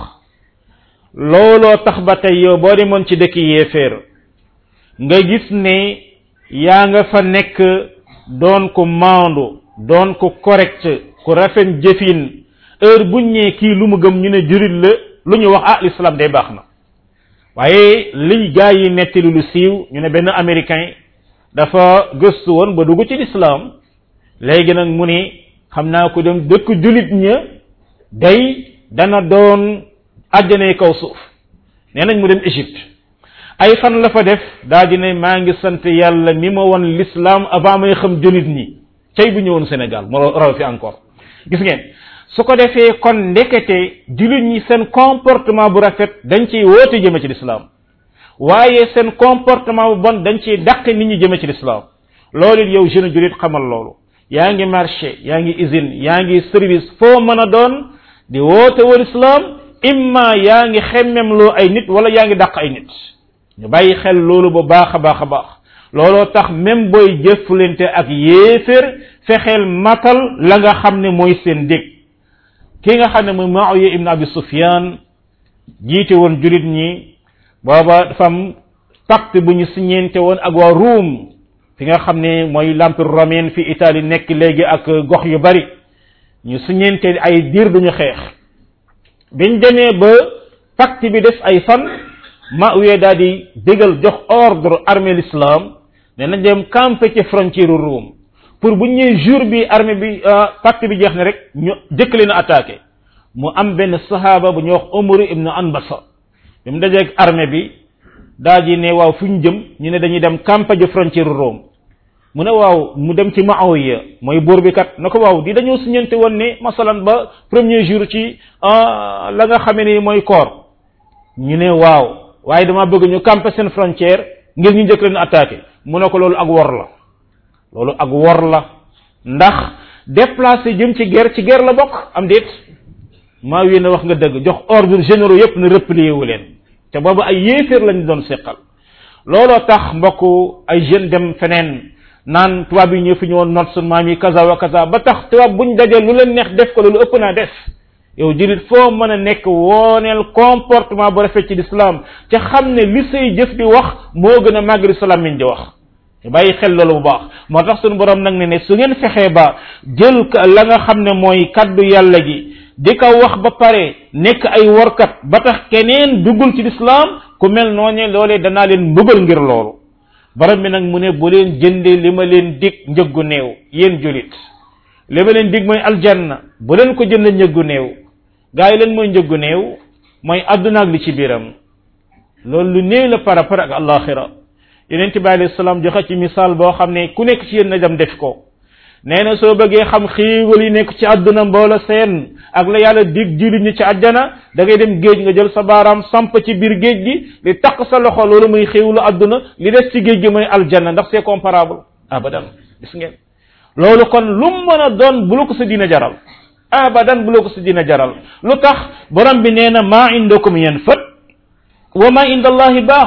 looloo tax ba tey yow boo demoon ci dëkk yéeféer nga gis ne yaa nga fa nekk doon ko maandu doon ko correct ku rafet jëfin heure buñ ñee kii lu mu gëm ñu ne jurit la lu ñu wax ah l'islam day baax na waaye liñ gaa yi nettali lu siiw ñu ne benn américain dafa gëstu woon ba dugg ci l'islam léegi nag mu ni xam naa ko dem dëkk julit ña day dana doon àjjanay kaw suuf nee nañ mu dem Égypte ay fan la fa def daa di ne maa ngi sant yàlla mi ma won l'islam avant may xam julit ñi cay bu ñëwoon Sénégal moo raw fi encore gis ngeen su ko defee kon ndekete julit ñi seen comportement bu rafet dañ ciy woote jëme ci l'islam waaye seen comportement bu bon dañ ciy dàq nit ñi jëme ci l'islam loolu yow jeune julit xamal loolu yaa ngi marché yaa ngi usine yaa ngi service foo mën a doon di woote wal islam imma yaa ngi xemmemloo ay nit wala yaa ngi dàq ay nit ñu bàyyi xel loolu bu baax a baax a baax looloo tax même booy jëflante ak yéefér fexeel matal la nga xam ne mooy seen dég ki nga xam ne mooy Muawiya ibn Abi Sufyan jiite woon julit ñi booba dafa am pacte bu ñu siñeente woon ak waa Ruum fi nga xam ne mooy l'empire romain fi Italie nekk léegi ak gox yu bari ñu siñeente ay diir duñu xeex biñ demee ba pacte bi def ay fan Muawiya daal di dégal jox ordre armée l'islam ne nañ dem camper ci frontière Rome pour bu ñëwee jour bi armée bi pacte bi jeex na rek ñu jëkk leen a attaqué mu am benn sahaaba bu ñuy wax Umar ibn Anbasa bi mu dajeeg armée bi daa ji ne waaw fu ñu jëm ñu ne dañuy dem camper ji frontière Rome mu ne waaw mu dem ci Muawiya mooy buur bi kat na ko waaw di dañoo siñante woon ne masalan ba premier jour ci la nga xamee ni mooy koor ñu ne waaw waaye dama bëgg ñu camper seen frontière ngir ñu njëkk leen attaqué mu ne ko loolu ak wor la loolu ak wor la ndax déplacé jëm ci guerre ci guerre la bokk am déet maa yéen wax nga dëgg jox ordre généraux yépp ne replié wu leen te boobu ay yéeféer lañu doon seqal looloo tax mbokk ay jeunes dem feneen naan tubaab yi ñëw fi ñëwoon not sun maam yi kaza wa kaza ba tax tubaab buñ dajee lu leen neex def ko loolu ëpp naa def yow julit foo mën a nekk wooneel comportement bu rafet ci l'islam te xam ne li say jëf di wax moo gën a màgg l'islam min di wax te bàyyi xel loolu bu baax moo tax suñu borom nag ne ne su ngeen fexee ba jël la nga xam ne mooy kaddu yàlla gi di ko wax ba pare nekk ay workat ba tax keneen duggul ci l'islam ku mel noonee loolee danaa leen mbugal ngir loolu borom bi nag mu ne bu leen jëndee li ma leen dig njëggu néew yéen julit li ma leen dig mooy aljanna bu leen ko jënd njëggu néew gaa yi leen mooy njëggu néew mooy àdduna ak li ci biiram loolu lu néew la par rapport ak alaxira yonent bi alayhi salaam joxe ci misaal boo xam ne ku nekk ci yéen na dem def ko nee na soo bëggee xam xiiwal yi nekk ci àdduna mboola seen ak la yàlla dig jili ñi ci àjjana da ngay dem géej nga jël sa baaraam samp ci biir géej gi li taq sa loxo loolu muy xiiwlu àdduna li des ci géej gi mooy aljanna ndax c'est comparable abadan gis ngeen loolu kon lu mën a doon bu la ko sa dina jaral abadan bu la ko sa dina jaral lu tax borom bi nee na maa indakum yanfad wa ma inda allahi baax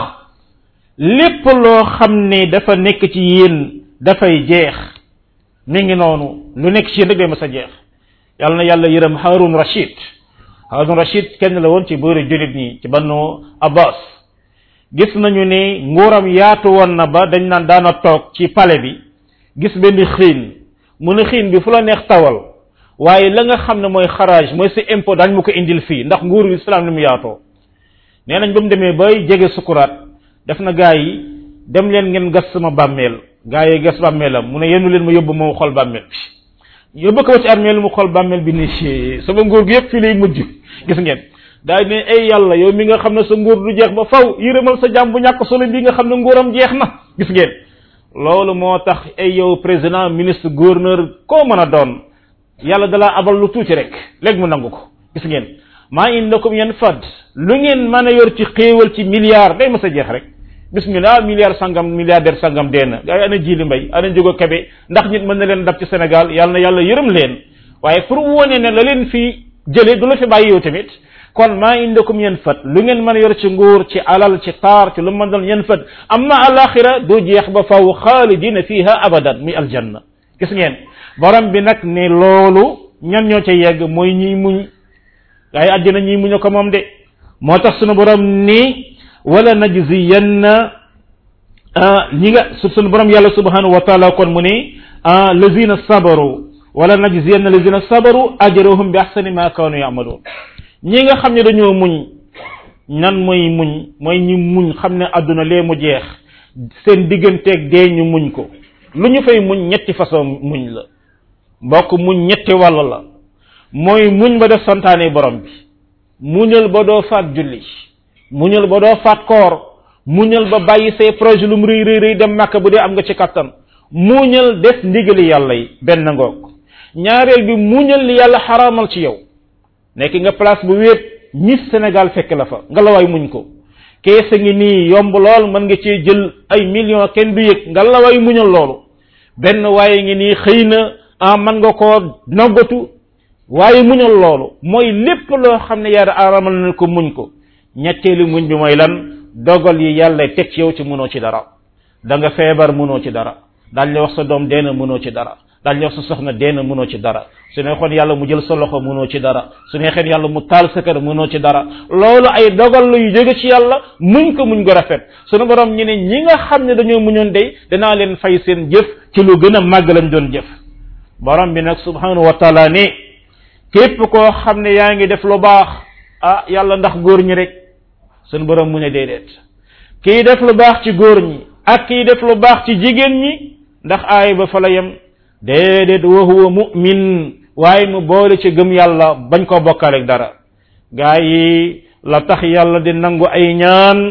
lépp loo xam ne dafa nekk ci yéen dafay jeex mi ngi noonu lu nekk ci yéen rek day ma sa jeex yàlla na yàlla yërëm Harun Rashid Harun Rashid kenn la woon ci bëri julit ñi ci bannu Abbas gis nañu ne nguuram yaatu woon na ba dañ naan daana toog ci palais bi gis benn xiin mu ne xiin bi fu la neex tawal waaye la nga xam ne mooy xaraaj mooy sa impôt daañ mu ko indil fii ndax nguuru islam ni mu yaatoo nee nañ ba mu demee bay jege sukuraat def na gaa yi dem leen ngeen gas sama bàmmeel gaa yi gas bàmmeelam mu ne yenu leen ma yóbbu moo xool bàmmeel bi yóbbu ko ci armeel mu xool bàmmeel bi ni ci sama nguur gi yëpp fii lay mujj gis ngeen daal ne ay yàlla yow mi nga xam ne sa nguur du jeex ba faw yërëmal sa jàmm bu ñàkk solo bi nga xam ne nguuram jeex na gis ngeen loolu moo tax ay yow président ministre gouverneur koo mën a doon yàlla dalaa abal lu tuuti rek léegi mu nangu ko gis ngeen maa indakum yan fad lu ngeen mën a yor ci xéewal ci milliard day ma sa jeex rek bismillah milliard sangam milliardaire sangam dee na gaa yi ana jili mbay ana jógo kebe ndax nit mën na leen dab ci Sénégal yàlla na yàlla yërëm leen waaye pour wone ne la leen fi jële du la fi bàyyi yow tamit kon maa indakum yan fat lu ngeen mën a yor ci nguur ci alal ci taar ci lu mën doon yan fat amma alaxira du jeex ba faw xaalidina fiha abadan muy aljanna gis ngeen borom bi nag ne loolu ñan ñoo ca yegg mooy ñiy muñ gaa yi àddina ñiy muñ ko moom de moo tax sunu borom ni wala najziyanna ñi nga su sunu borom yàlla subhanahu wa taala kon mu ni lazina sabaru wala najziyanna lazina sabaru ajrahum bi ahsani ma kanu yamaluun ñi nga xam ne dañoo muñ nan mooy muñ mooy ñi muñ xam ne àdduna lee mu jeex seen digganteeg dee ñu muñ ko lu ñu fay muñ ñetti façon muñ la mbokk muñ ñetti wàll la mooy muñ ba def santaane borom bi muñal ba doo faat julli muñal ba doo faat koor muñal ba bàyyi say projet lu mu rëy rëy rëy dem màkk bu dee am nga ci kattan muñal def ndigali yàlla yi benn ngoog ñaareel bi muñal li yàlla xaraamal ci yow nekk nga place bu wéet Miss Sénégal fekk la fa nga la waay muñ ko keesa ngi nii yomb lool mën nga cee jël ay millions kenn du yëg nga la waay muñal loolu benn waaye ngi nii xëy na ah mën nga koo noggatu waaye muñal loolu mooy lépp loo xam ne yàlla aramal na ko muñ ko ñetteelu muñ bi mooy lan dogal yi yàlla teg ci yow ci mënoo ci dara da nga feebar mënoo ci dara daal la wax sa doom deena mënoo ci dara daal la wax sa soxna deena mënoo ci dara su neexoon yàlla mu jël sa loxo mënoo ci dara su neexeen yàlla mu taal sa kër mënoo ci dara loolu ay dogal la yu jóge ci yàlla muñ ko muñ ko rafet sunu borom ñu ne ñi nga xam ne dañoo muñoon day danaa leen fay seen jëf ci lu gën a màgg lañ doon jëf borom bi nag subhanahu wa taala ne képp koo xam ne yaa ngi def lu baax ah yàlla ndax góor ñi rek sunu borom mu ne déedéet kii def lu baax ci góor ñi ak kii def lu baax ci jigéen ñi ndax aay ba fa la yem déedéet wa huwa mu'min waaye mu boole ci gëm yàlla bañ ko bokkaleeg dara gaa yi la tax yàlla di nangu ay ñaan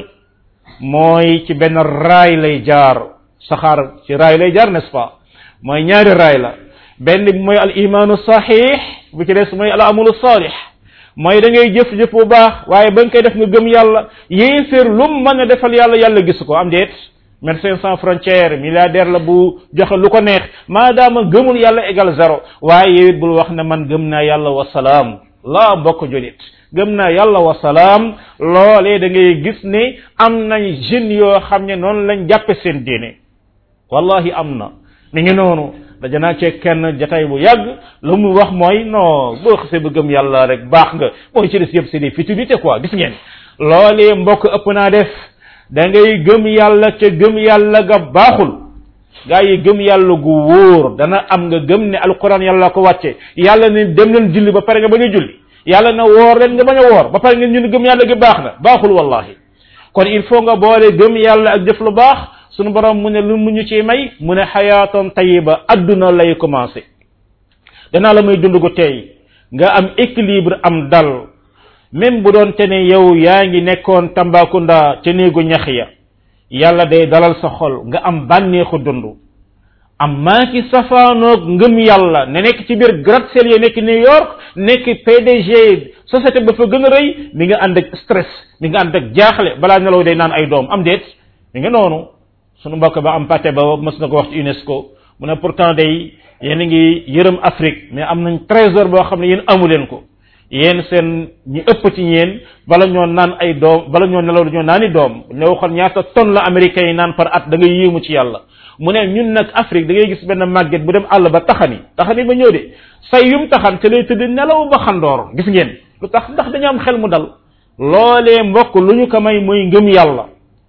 mooy ci benn raay lay jaar saxaar ci raay lay jaar n'est-ce pas mooy ñaari raay la benn bi mooy al imaanu saxiix bu ci des mooy al amalu saalix mooy da ngay jëf-jëf bu baax waaye ba nga koy def nga gëm yàlla yéeféer lu mu mën a defal yàlla yàlla gis ko am déet médecins sans frontières milliardaire la bu joxe lu ko neex maadaama gëmul yàlla égal zéro waaye yow it bul wax ne man gëm naa yàlla wa salaam laa mbokk julit gëm naa yàlla wa salaam loolee da ngay gis ne am nañ jeunes yoo xam ne noonu lañ jàppe seen diine wallahi am na mi ngi noonu daja naa cee kenn jataay bu yàgg lu mu wax mooy non boo xasee ba gëm yàlla rek baax nga mooy ci des yëpp c'est des futilités quoi gis ngeen loolee mbokk ëpp naa def da ngay gëm yàlla ca gëm yàlla ga baaxul gaa yi gëm yàlla gu wóor dana am nga gëm ne alquran yàlla ko wàcce yàlla ne dem leen julli ba pare nga bañ a julli yàlla na woor leen nga bañ a woor ba pare ngeen ñu ne gëm yàlla gi baax na baaxul wallahi kon il faut nga boole gëm yàlla ak jëf lu baax sunu borom mu ne lu mu ñu ci may mu ne xayaatan tayiba adduna lay commencé danaa la muy dund gu tey nga am équilibre am dal même bu doon te ne yow yaa ngi nekkoon Tambacounda ca néegu ñax ya yàlla day dalal sa xol nga am bànneexu dund am maa ki safaanoog ngëm yàlla ne nekk ci biir gratte-ciel ya nekk New York nekk PDG société ba fa gën a rëy mi nga ànd ak stress mi nga ànd ak jaaxle balaa nelaw day naan ay doom am déet mi nga noonu sunu mbokk ba am pate ba mës na ko wax ci UNESCO mu ne pourtant day yéen a ngi yërëm Afrique mais am nañ trésor boo xam ne yéen amu leen ko yéen seen ñi ëpp ci ñeen bala ñoo naan ay doom bala ñoo nelaw dañoo naani doom ne waxoon ñaata tonne la américains yi naan par at da ngay yéemu ci yàlla mu ne ñun nag Afrique da ngay gis benn màgget bu dem àll ba taxani taxani ba ñëw de say yum taxan te lay tëdd nelaw ba xandoor gis ngeen lu tax ndax dañu am xel mu dal loolee mbokk lu ñu ko may muy ngëm yàlla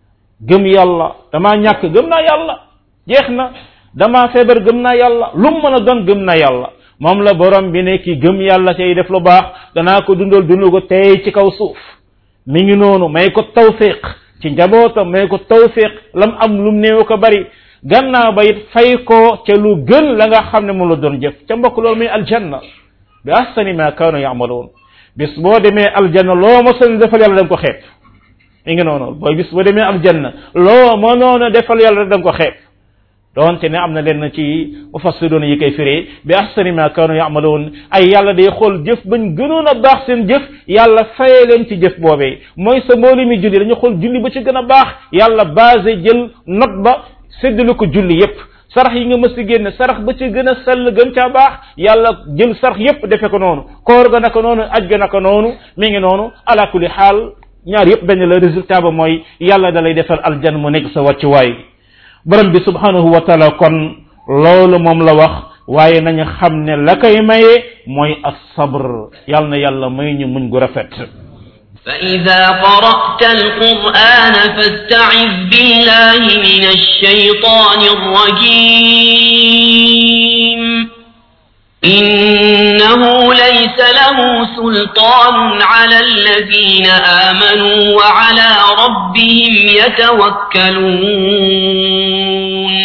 gëm yàlla damaa ñàkk gëm naa yàlla jeex na damaa feebar gëm naa yàlla lu mu mën a doon gëm naa yàlla moom la borom bi ne ki gëm yàlla tey def lu baax danaa ko dundal dund ko tey ci kaw suuf mi ngi noonu may ko tawfiq ci njabootam may ko tawfiq lam am lum néew ko bari gannaaw ba it fay ko ca lu gën la nga xam ne moom la doon jëf ca mbokk loolu muy aljanna bi ahsani ma kaanu yamaloon bis boo demee aljanna loo mosoon defal yàlla da nga ko xeeb mi ngi noonu booy bis boo demee aljanna loo mënoon defal yàlla rek da nga ko xeeb doonte ne am na leen ci mufassiroon yi koy firee bi ahsani ma kaanu yamaloon ay yàlla day xool jëf bañ gënoon a baax seen jëf yàlla faye leen ci jëf boobee mooy sa mbooli mi julli dañu xool julli ba ci gën a baax yàlla basé jël note ba séddale ko julli yépp sarax yi nga mës a génne sarax ba ci gën a sell gën caa baax yàlla jël sarax yépp defe ko noonu koor ga naka noonu aj ga naka noonu mi ngi noonu ala kulli xaal ñaar yépp benn la résultat ba mooy yàlla da lay defal aljan mu nekk sa wàccuwaay borom bi subhanahu wa taala kon loolu moom la wax waaye nañu xam ne la koy maye mooy as-sabr yàlla na yàlla may ñu muñ gu rafet فإذا قرأت القرآن فاستعذ بالله من الشيطان الرجيم إنه ليس له سلطان على الذين آمنوا وعلى ربهم يتوكلون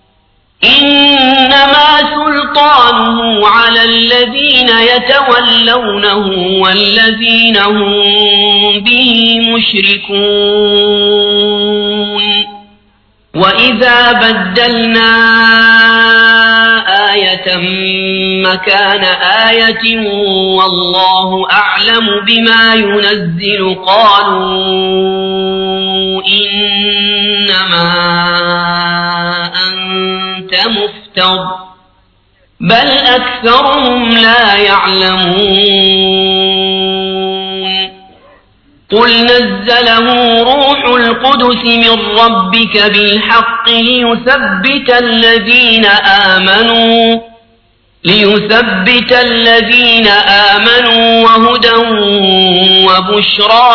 إنما سلطانه على الذين يتولونه والذين هم به مشركون وإذا بدلنا آية مكان آية والله أعلم بما ينزل قالوا إنما أنت مفتر بل أكثرهم لا يعلمون قل نزله روح القدس من ربك بالحق ليثبت الذين آمنوا ليثبت الذين آمنوا وهدى وبشرى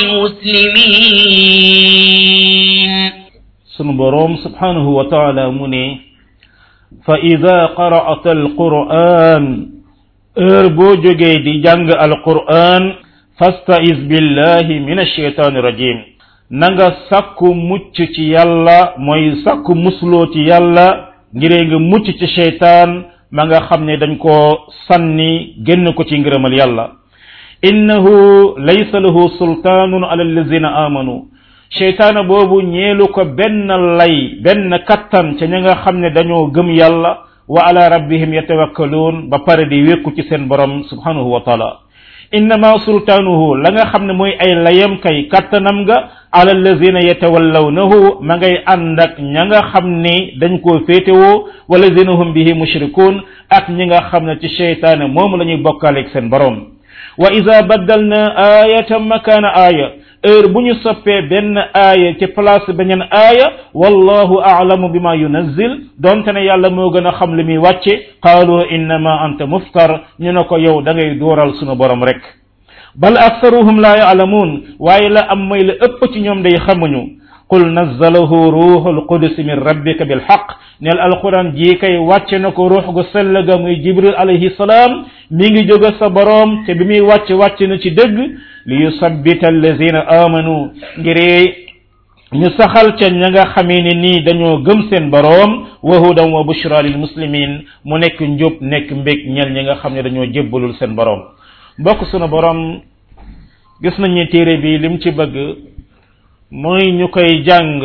للمسلمين sunu boroom subhanahu wa taala mu ne fa ida qara'ata alquran heure boo jógee di jàng alquran fastaiz billahi min ashaytani rajim na nga sàkku mucc ci yàlla mooy sàkku musloo ci yàlla ngiree nga mucc ci sheytaan ma nga xam ne dañ koo sànni génn ko ci ngërëmal yàlla innahu laysa lahu sultaanun ala allazina amanu sheytaana boobu ñeelu ko benn lay benn kattan ca ña nga xam ne dañoo gëm yàlla wa ala rabbihim yatawakkaluun ba pare di wékku ci seen borom subhanahu wa taala innama sultaanuhu la nga xam ne mooy ay layam kay kattanam nga ala allazina yatawallawnahu ma ngay ànd ak ña nga xam ne dañ koo féetewoo walazina hum bihi mushrikuun ak ñi nga xam ne ci sheytaane moom la ñuy bokkaaleeg seen borom wa ida baddalna ayatan makana aya heure bu ñu soppee benn aaya ci place beneen aaya wallahu aalamu bima yunazzil donte ne yàlla moo gën a xam li muy wàcce qaalu innama anta muftar ñu ne ko yow da ngay dooral sunu borom rek bal aktharuhum la yaalamuun waaye la am mooy la ëpp ci ñoom day xamuñu qul nazzalahu ruuxul qudus min rabbika bil xaq neel alquran jii kay wàcce na ko ruux gu sell ga muy jibril alayhi salaam mi ngi jóge sa boroom te bi muy wàcc wàcc na ci dëgg li yusabbita allazina amanu ngir ñu saxal ca ña nga xamee ne nii dañoo gëm seen boroom wa hudan wa bushra lil muslimin mu nekk njub nekk mbég ñel ñi nga xam ne dañoo jébbalul seen boroom mbokk sunu boroom gis nañu téere bi lim ci bëgg mooy ñu koy jàng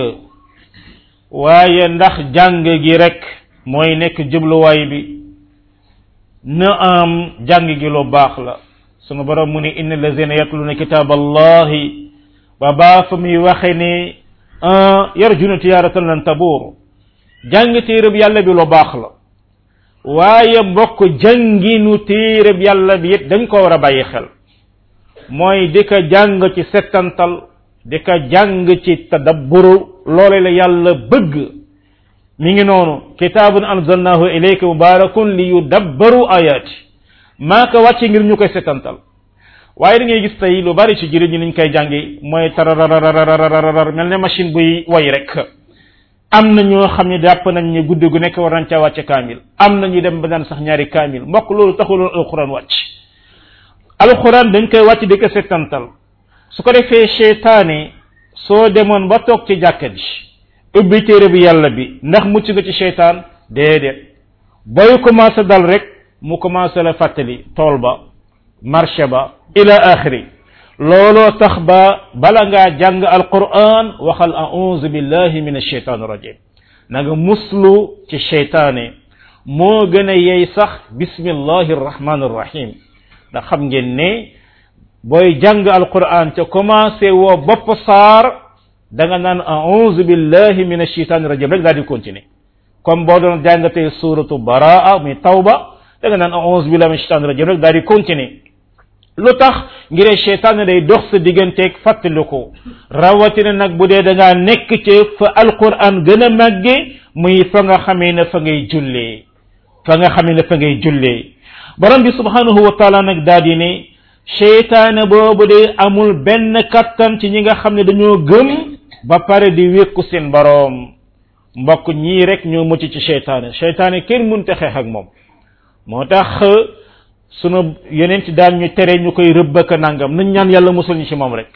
waaye ndax jàng gi rek mooy nekk jubluwaay bi na am jàng gi lu baax la sunu borom mu ne inna allazina yatluna kitab allahi ba baa fa muy waxe ne yarjuna tijaratan lan tabuur jàng téereb yàlla bi lu baax la waaye mbokk jànginu téereb yàlla bi it dañ ko war a bàyyi xel mooy di ko jàng ci settantal di ko jàng ci tadabburu loole la yàlla bëgg mi ngi noonu kitaabun anzalnahu ilayka mubarakun li yudabbaru ayati maa ko wàcce ngir ñu koy setantal waaye da ngay gis tey lu bari ci jëriñ ñi niñ koy jàngi mooy tararararararar mel ne machine buy way rek am na ñoo xam ne jàpp nañ ne guddi gu nekk war nañ caa wàcce kaamil am na ñu dem ba daan sax ñaari kaamil mbokk loolu taxuloon alquran wàcc alquran dañ koy wàcc di ko setantal su ko defee cheytaane soo demoon ba toog ci jàkka ji ubbi téere bi yàlla bi ndax mucc nga ci cheytaan déedéet booy commencé dal rek mu commencé la fàttali tool ba marché ba ila axiri looloo tax ba bala ngaa jàng alquran waxal auzu billahi min alcheytan rajim na nga muslu ci cheytaane moo gën a yey sax bismillahi arrahmani arrahim ndax xam ngeen ne booy jàng alquran ca commencé woo bopp saar da nga naan auzu billahi min alcheytan rajim rek daal di continuer comme boo doon jàngatee suratu baraa muy tawba da nga naan auzu billahi min alcheytan rajim rek daal di continuer lu tax ngir cheytaan day dox sa digganteeg fàttaliku rawatina nag bu dee da ngaa nekk ci fa alquran gën a màgge muy fa nga xamee ne fa ngay jullee fa nga xamee ne fa ngay jullee borom bi subhanahu wa taala nag daal di ne cheytaane boobu de amul benn kattan ci ñi nga xam ne dañoo gëm ba pare di wékku seen boroom mbokk ñii rek ñoo mucc ci cheytaane cheytaane kenn mënta xeex ak moom moo tax sunu yeneen ci daan ñu tere ñu koy rëbbaka nangam nañ ñaan yàlla musal ñu ci moom rek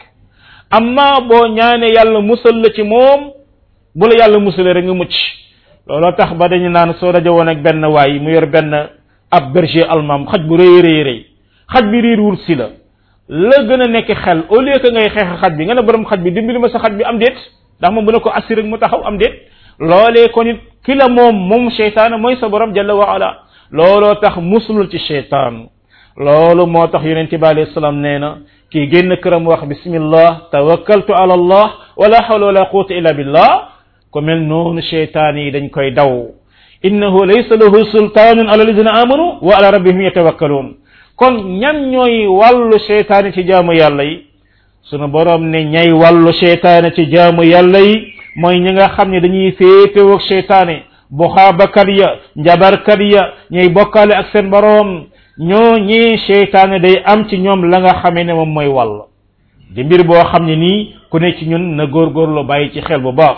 amma boo ñaane yàlla musal la ci moom bu la yàlla musalee rek nga mucc looloo tax ba dañu naan soo daje woon ak benn waay mu yor benn ab berger allemand xaj bu rëy rëy rëy xaj bi riir wul si la la gën a nekk xel au lieu que ngay xeex xaj bi nga ne borom xaj bi dimbali ma sa xaj bi am déet ndax moom bu ne ko assuré mu taxaw am déet loolee kon it ki la moom moom cheytaan mooy sa borom jalla wa ala looloo tax musulul ci cheytaan loolu moo tax yonent bi alayhi salaam nee na kii génn këram wax bismillah tawakkaltu ala allah wala hawla wala quwwata illa billah ko mel noonu cheytaan yi dañ koy daw innahu laysa lahu sultaanun ala alladina amanu wa ala rabbihim yatawakkaluun kon ñan ñooy wàllu cheytaane ci jaamu yàlla yi sunu borom ne ñay wàllu cheytaane ci jaamu yàlla yi mooy ñi nga xam ne dañuy féetewoog cheytaane buxaabakat ya njabarkat ya ñay bokkaale ak seen boroom ñoo ñii cheytaane day am ci ñoom la nga xamee ne moom mooy wàll di mbir boo xam ne nii ku ne ci ñun na góorgóorlu bàyyi ci xel bu baax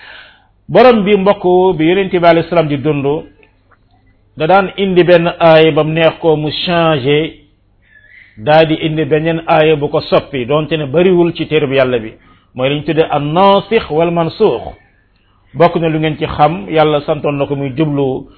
borom bi mbokk bi yonent bi alayhi salaam di dund da daan indi benn aay ba mu neex ko mu changé daa di indi beneen aaya bu ko soppi donte ne bariwul ci téere bi yàlla bi mooy liñ tuddee an naasix wal mansuux bokk na lu ngeen ci xam yàlla santoon na ko muy jublu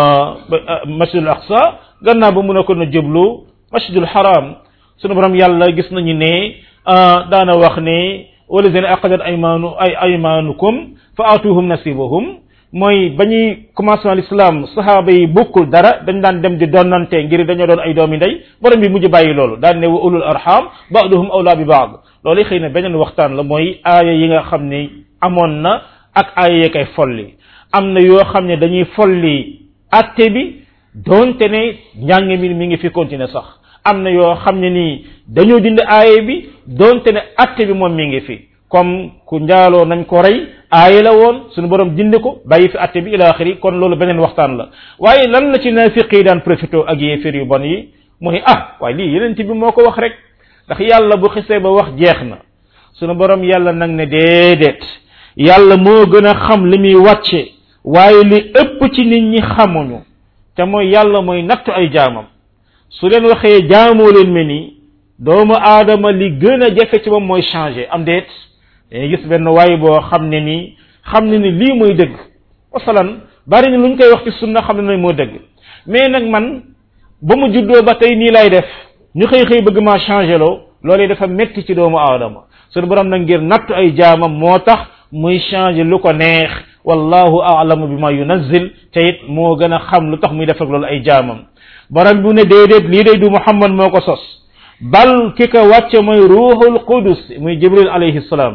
masjidul aqsa gannaaw ba mun a ko na jublu masjidul haram sunu borom yàlla gis nañu ne daana wax ne walazina aqadat aymanu ay aymanukum fa atuhum nasibahum mooy ba ñuy commencement l'islam sahaaba yi bokkul dara dañ daan dem di donnante ngir dañoo doon ay doomi ndey borom bi mujj bàyyi loolu daan ne wa ulul arham ba'duhum awla bi ba'd loolu xëy na beneen waxtaan la mooy aaya yi nga xam ne amoon na ak aaya yee koy folli am na yoo xam ne dañuy folli atte bi doonte ne njàng mi mi ngi fi continuer sax am na yoo xam ne nii dañoo dindi aaya bi doonte ne atte bi moom mi ngi fi comme ku njaaloo nañ ko rey aaya la woon suñu borom dindi ko bàyyi fi atte bi ila axiri kon loolu beneen waxtaan la waaye lan la ci naafiq yi daan profité ak yéefér yu bon yi mu ne ah waaye lii yeneen bi moo ko wax rek ndax yàlla bu xisee ba wax jeex na suñu borom yàlla nag ne déedéet yàlla moo gën a xam li muy wàcce waaye li ëpp ci nit ñi xamuñu te mooy yàlla mooy nattu ay jaamam su leen waxee jaamoo leen me nii doomu aadama li gën a jafe ci moom mooy changer am déet dañuy gis benn waay boo xam ne nii xam ne ni lii mooy dëgg masalan bari ni lu ñu koy wax ci sunna xam ne moo dëgg mais nag man ba mu juddoo ba tey nii lay def ñu xëy xëy bëgg maa changer loo loolee dafa metti ci doomu aadama suñu borom nag ngir nattu ay jaamam moo tax muy changer lu ko neex wallahu a'lamu bima yunazzil te it moo gën a xam lu tax muy def ak loolu ay jaamam borom bu ne déedéet lii day du muhammad moo ko sos bal ki ko wàcce mooy ruuxul qudus muy jibril alayhi salaam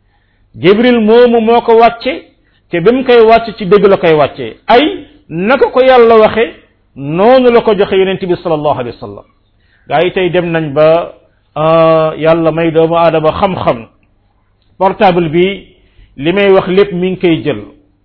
jibril moomu moo ko wàcce te bi mu koy wàcce ci dëgg la koy wàcce ay naka ko yàlla waxe noonu la ko joxe yonent bi sallallahu alayhi wa sallam gaa yi tey dem nañ ba yàlla may doomu aadama xam-xam portable bi li may wax lépp mi ngi koy jël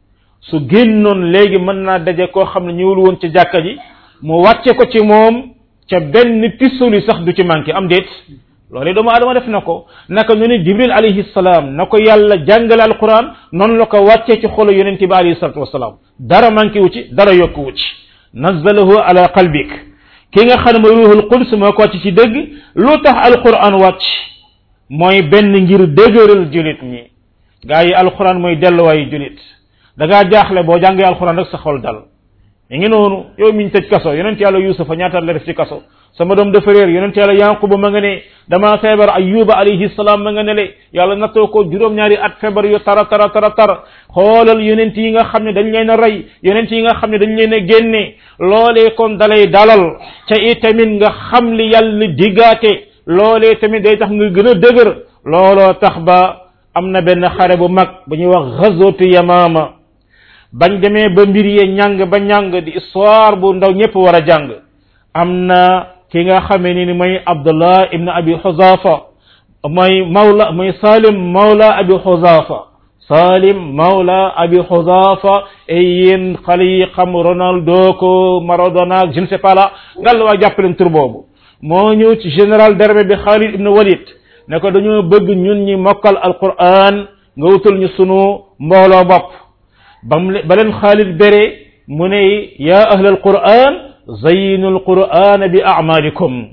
su génnoon léegi mën naa daje koo xam ne ñëwul woon ci jàkka ji mu wàcce ko ci moom ca benn tisoli sax du ci manqué am déet loolu doomu adama def na ko naka ñu ne jibril alayhi salaam na ko yàlla jàngale alquran noonu la ko wàccee ci xolu yonent bi alayhi salatu wasalaam dara manqué wu ci dara yokku wu ci nazalahu ala qalbik ki nga xam ne mooy ruuxul quds moo ko wàcc ci dëgg lu tax alquran wàcc mooy benn ngir dëgëral julit ñi gaa yi alquran mooy delluwaayu julit da ngaa jaaxle boo jàngee alquran rek sa xol dal mi ngi noonu yow miñ tëj kaso yonent yàlla yusufa ñaata la def ci kaso sama doom dafa réer yonent yàlla yanquba ma nga ne dama feebar ayuba alayhi salaam ma nga ne le yàlla nattoo ko juróom-ñaari at feebar yu tara tara tara tar xoolal yonent yi nga xam ne dañ leen a rey yonent yi nga xam ne dañ leen a génne loolee kon dalay dalal ca itamit nga xam li yàlla diggaate loolee tamit day tax nga gën a dëgër looloo tax ba am na benn xare bu mag bu ñuy wax ghazwatu yamama bañ demee ba mbir yee ñàng ba ñàng di histoire bu ndaw ñëpp war a jàng am na ki nga xamee ni ni mooy abdullah ibn abi xuzafa mooy mawla mooy salim mawla abi xuzafa salim mawla abi xuzafa ay yéen xale yi xam ronaldo ko maradona ak je ne sais pas là ngal waa jàppaleen tur boobu moo ñëw ci général d'armée bi Khalid ibn Walid ne ko dañoo bëgg ñun ñi mokkal alquran nga wutal ñu sunu mbooloo bopp bam ba leen Khalid bere mu ne ya ahla alquran zayinu alquran bi amalikum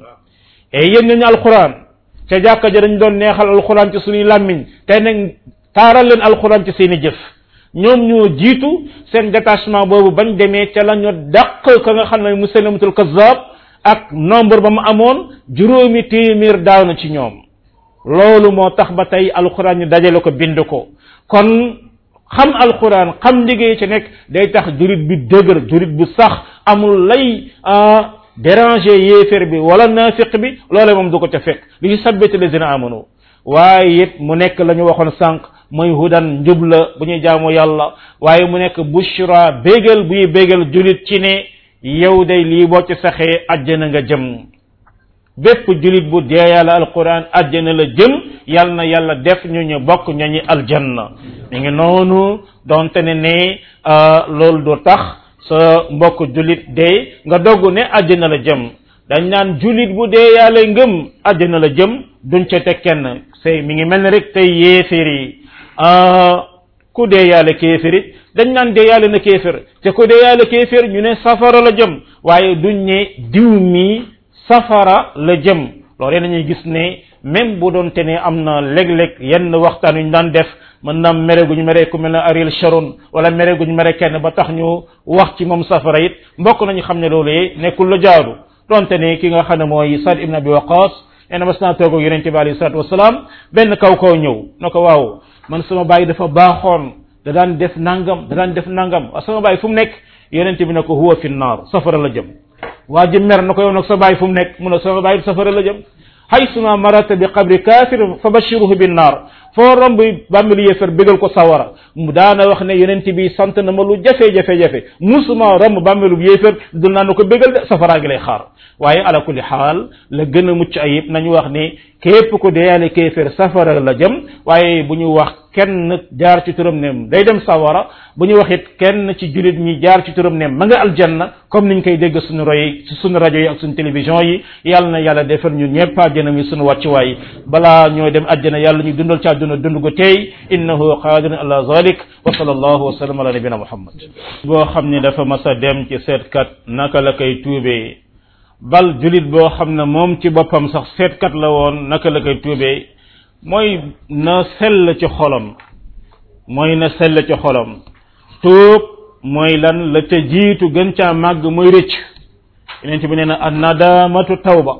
e yéen ñu alquran ca jàkka ja dañ doon neexal alquran ci suñuy làmmiñ tey nag taaral leen alquran ci seeni jëf ñoom ñoo jiitu seen détachement boobu bañ demee ca la ñu dàq ka nga xam ne musalamatul kazzab ak nombre ba mu amoon juróomi téeméer daaw na ci ñoom loolu moo tax ba tey alquran ñu dajale ko bind ko kon xam alquran xam liggéey ci nekk day tax jurit bi dëgër jurit bu sax amul lay déranger yéefér bi wala nafiq bi loole moom du ko ca fekk li sabbati lazina amanu waaye it mu nekk la ñu waxoon sànq mooy hudan njub la bu ñuy jaamu yàlla waaye mu nekk bushra bégal buy bégal julit ci ne yow day lii boo ci saxee àjjana nga jëm bépp julit bu dee yàlla alquran àjjana la jëm yal na yàlla def ñu ñu bokk ñañi aljanna mi ngi noonu donte ne ne loolu du tax sa mbokk julit dee nga dogg ne àjjana la jëm dañ naan julit bu dee yàlla ngëm àjjana la jëm duñ ca teg kenn say mi ngi mel ne rek tey yéeféer yi ku dee yàlla kéeférit dañ naan dee yàlla na kéefér te ku dee yàlla kéefér ñu ne safara la jëm waaye duñ ne diw mi safara la jëm loolee nañuy gis ne même bu doon te ne am na léeg-léeg yenn waxtaan yu ñu daan def mën na mere gu ñu mere ku mel ne Ariel Sharon wala mere gu ñu mere kenn ba tax ñu wax ci moom safara it mbokk nañu xam ne loolee nekkul la jaadu donte ne ki nga xam ne mooy Saad ibn Abi Waqas nee na mas naa toog ak yonente bi alayhi salatu wasalaam benn kaw kaw ñëw na ko waaw man sama bàyyi dafa baaxoon da daan def nangam da daan def nangam waaw sama bàyyi fu mu nekk yonente bi ne ko huwa fi naar safara la jëm waa ji mer na ko yow nag sa bàyyi fu mu nekk mu ne sama bàyyi safara la jëm haysuma marata bi qabri kafir fa bashiruhu bin naar foo romb bàmmilu yéefar bégal ko sawara mu daana wax ne yonent bi sant na ma lu jafe-jafe-jafe musuma romb bàmmilu yéefar dul naa na ko bégal de safaraa gi lay xaar waaye ala kulli xaal la gën a mucc ayib nañu wax ne képp ko deyaale kéeféer safara la jëm waaye bu ñu wax kenn jaar ci turam ne day dem sawara bu ñu wax it kenn ci jullit ñi jaar ci turam ne ma nga aljanna comme niñ koy dégg suñu roy suñu rajo yi ak suñu télévision yi yàlla na yàlla defal ñu ñëpp àjjana mi suñu wàccuwaay balaa ñoo dem àjjana yàlla ñu dundal ci àdduna dund gu tey innahu qadirun ala zalik wa sallallahu wa sallam ala nabina muhammad boo xam ne dafa mas a dem ci seetkat naka la koy tuubee bal julit boo xam ne moom ci boppam sax seetkat la woon naka la koy tuubee mooy na sell ci xolam mooy na sell ci xolam tuub mooy lan la ca jiitu gën caa màgg mooy rëcc yeneen bi nee na an nadamatu tawba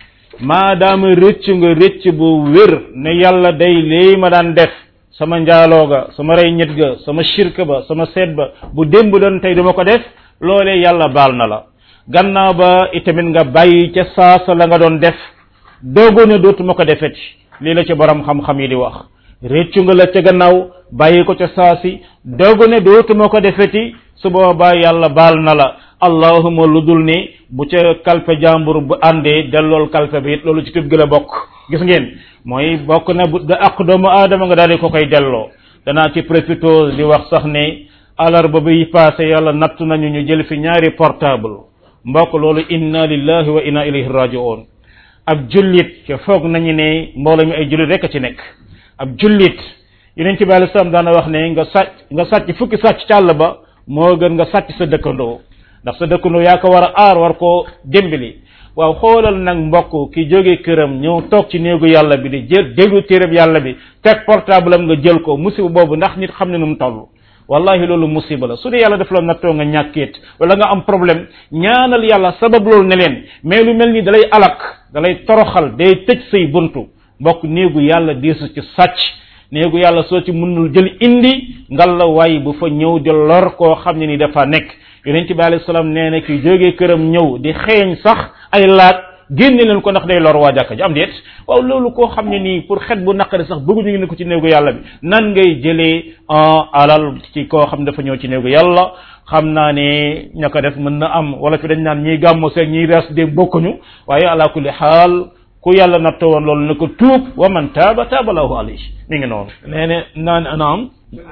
maadaama rëcc nga rëcc bu wér ne yàlla day lii ma daan def sama njaaloo ga sama rey ñet ga sama shirk ba sama seet ba bu démb doon tey duma ko def loolee yàlla baal na la gannaaw ba itamit nga bàyyi ca saasa la nga doon def doogu ne dootuma ko defeti lii la ci borom xam-xam yi di wax réccu nga la ca gannaaw bàyyi ko ca saasi doogu ne dootuma ko defeti su boobaa yàlla baal na la allahuma lu dul ni bu ca kalpe jàmbur bu àndee dellool kalpe bi it loolu ci tub gi la bokk gis ngeen mooy bokk na bu da ak doomu aadama nga daal di ko koy delloo danaa ci profito di wax sax ne alarba bi passé yàlla nattu nañu ñu jël fi ñaari portable mbokk loolu inna lillahi wa inna ilayhi raji'un ab jullit ca foog nañu ne mbooloo mi ay jullit rek a ci nekk ab jullit yeneen ci bi alei salaam daana wax ne nga sàcc nga sàcc fukki sàcc ci àll ba moo gën nga sàcc sa dëkkandoo ndax sa dëkkandoo yaa ko war a aar war koo dimbali waaw xoolal nag mbokk ki jóge këram ñëw toog ci néegu yàlla bi di jël déglu téereb yàlla bi teg portable am nga jël ko musiba boobu ndax nit xam ne nu mu toll wallahi loolu musiba la su dee yàlla daf la nattoo nga ñàkkeet wala nga am problème ñaanal yàlla sabab loolu ne leen mais lu mel ni dalay alak dalay toroxal day tëj say buntu mbokk néegu yàlla diisu ci sàcc néegu yàlla soo ci mënul jël indi ngal la waay bu fa ñëw di lor koo xam ne ni dafa nekk yonent bi alayhi salaam nee na ki jógee këram ñëw di xeeñ sax ay laat génne leen ko ndax day lor waa jàkka ji am déet waaw loolu koo xam ne nii pour xet bu naqari sax bëgguñu ngi ne ko ci néegu yàlla bi nan ngay jëlee alal ci koo xam dafa ñëw ci néegu yàlla xam naa ne ña ko def mën na am wala fi dañ naan ñiy gàmmo seeg ñiy res de bokkuñu waaye ala kulli xaal ku yàlla nattoo woon loolu na ko tuub wa man taaba taaba lahu alayhi mi ngi noonu nee ne naan anaam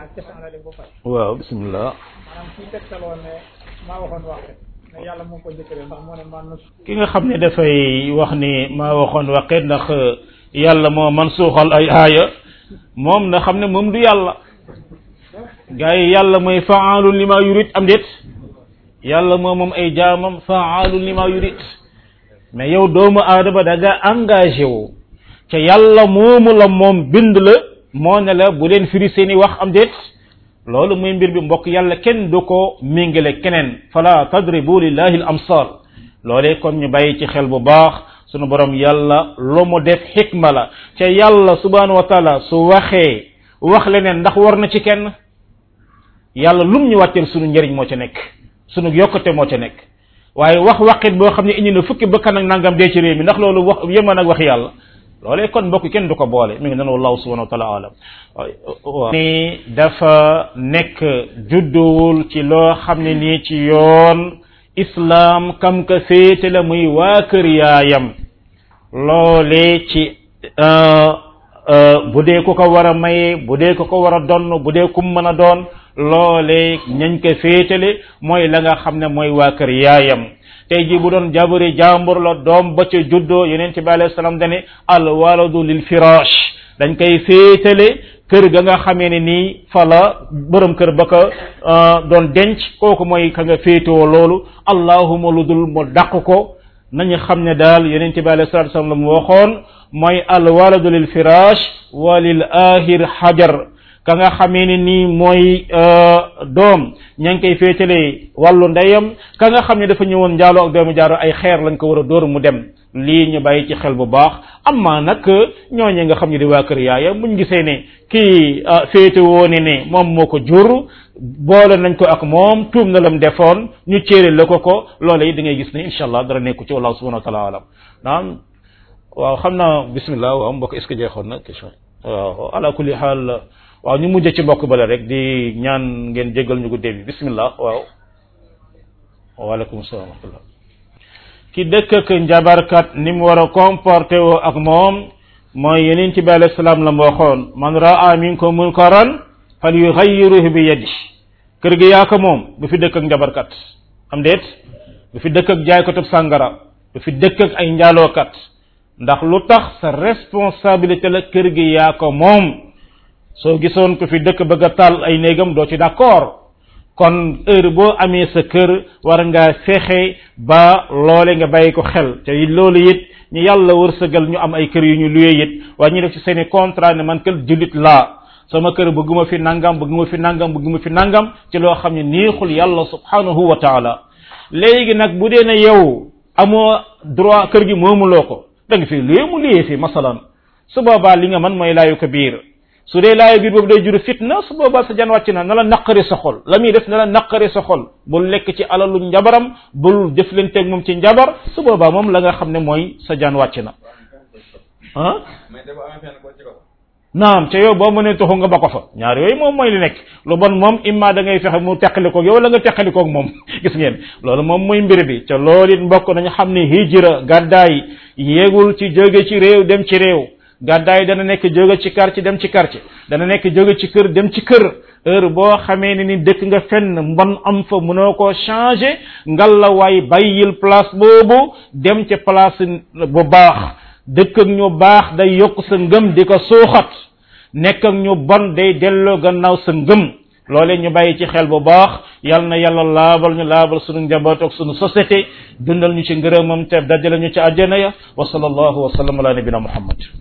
waaw bismillah yàlla moo ko jëkkëre ndax moo ne man ki nga xam ne dafay wax ni maa waxoon waqet ndax yàlla moo man suuxal ay aaya moom na xam ne moom du yàlla gars yi yàlla mooy faalun li ma yurit am déet yàlla moo moom ay jaamam faalun li ma yurit mais yow doomu aadama da nga engagé wu ca yàlla moomu la moom bind la moo ne la bu leen firi seeni wax am déet loolu muy mbir bi mbokk yàlla kenn du ko méngale keneen fala tadribu lillahi al amsal loolee kon ñu bàyyi ci xel bu baax sunu borom yàlla lu mu def xikma la ca yàlla subhanahu wa taala su waxee wax leneen ndax war na ci kenn yàlla lum ñu wàcceel sunu njëriñ moo ca nekk sunu yokkute moo ca nekk waaye wax waqit boo xam ne indi na fukki bëkkan ak nangam dee ci réew mi ndax loolu wax yeman ak wax yàlla loolee kon mbokk kenn du ko boole mi ngi noonu wallahu subhanahu wa taala alam ni dafa nekk judduwul ci loo xam ne nii ci yoon islam kam ka féete la muy waa kër yaayam loolee ci bu dee ku ko war a maye bu dee ku ko war a donn bu dee kum mën a doon loolee ñañ ko féetale mooy la nga xam ne mooy waa kër yaayam tey ji bu doon jabari jàmbur la doom ba ca juddoo yonente bi alayhi salaam dane al waladu lil firash dañ koy féetale kër ga nga xamee ne nii fa la borom kër ba ko doon denc kooku mooy ka nga féetewoo loolu allahuma lu dul mu dàq ko nañu xam ne daal yonente bi alayhi salatu wasallam la mu waxoon mooy al waladu lil firash wa lil ahir hajar ka nga xamee ne nii mooy doom ña ngi koy féetalee wàllu ndeyam ka nga xam ne dafa ñëwoon njaaloo ak doomu jaaro ay xeer lañ ko war a dóor mu dem lii ñu bàyyi ci xel bu baax amma nag ñooñe nga xam ne di waa kër yaaya buñ gisee ne kii féete woone ne moom moo ko jur boole nañ ko ak moom tuum na lam defoon ñu céere la ko ko loola yi da ngay gis ne incha allah dara nekku ci wallahu subhanahu wa taala alam naam waaw xam naa bismillah waaw mbokk est ce que jeexoon na question waaw ala kulli xaal waaw ñu mujj ci mbokk bale rek di ñaan ngeen jégal ñu guddee bi bismillah waaw waaleykum salaam wa rahmatullah ki dëkk ak njabarkat ni mu war a comporté woo ak moom mooy yeneen ci bi alayhi salaam la mu waxoon man raa minkum munkaran fal yughayyiruhu bi yadi kër gi yaa ko moom bu fi dëkk ak njabarkat am déet bu fi dëkk ak jaaykatub sàngara bu fi dëkk ak ay njaalookat ndax lu tax sa responsabilité la kër gi yaa ko moom soo gisoon ko fi dëkk bëgg a taal ay néegam doo ci d'accord kon heure boo amee sa kër war ngaa fexe ba loole nga bàyyi ko xel te loolu it ñu yàlla wërsëgal ñu am ay kër yu ñu luye it waaye ñu def ci seeni contrat ne man kër jullit laa sama kër bëgguma fi nangam bëgguma fi nangam bëgguma fi nangam ci loo xam ne neexul yàlla subhanahu wa taala léegi nag bu dee ne yow amoo droit kër gi moomuloo ko da nga fi luye mu luye fi masalan su boobaa li nga mën mooy laayu ko biir su dee laayu biir boobu day juru fitna su boobaa sa jan wàcc na na la naqari sa xol la muy def na la naqari sa xol bul lekk ci alalu njabaram bul jëflanteeg moom ci njabar su boobaa moom la nga xam ne mooy sa jan wàcc na ah naam ca yow boo mënee toxu nga ba ko fa ñaar yooyu moom mooy li nekk lu bon moom imma da ngay fexe mu teqalikoog yow wala nga teqalikoog moom gis ngeen loolu moom muy mbir bi ca loolu it mbokk nañu xam ne hijra gàddaay yéegul ci jóge ci réew dem ci réew gàddaay dana nekk jóge ci quartier dem ci quartier dana nekk jóge ci kër dem ci kër heure boo xamee ne ni dëkk nga fenn mbon am fa mënoo koo changer ngal la waay bàyyil place boobu dem ci place bu baax dëkk ak ñu baax day yokk sa ngëm di ko suuxat nekk ak ñu bon day delloo gannaaw sa ngëm loole ñu bàyyi ci xel bu baax yal na yàlla laabal ñu laabal sunu njaboot ak sunu société dundal ñu ci ngërëmam te dajale ñu ci àjjana ya wa sallallahu wa sallam ala nabina muhammad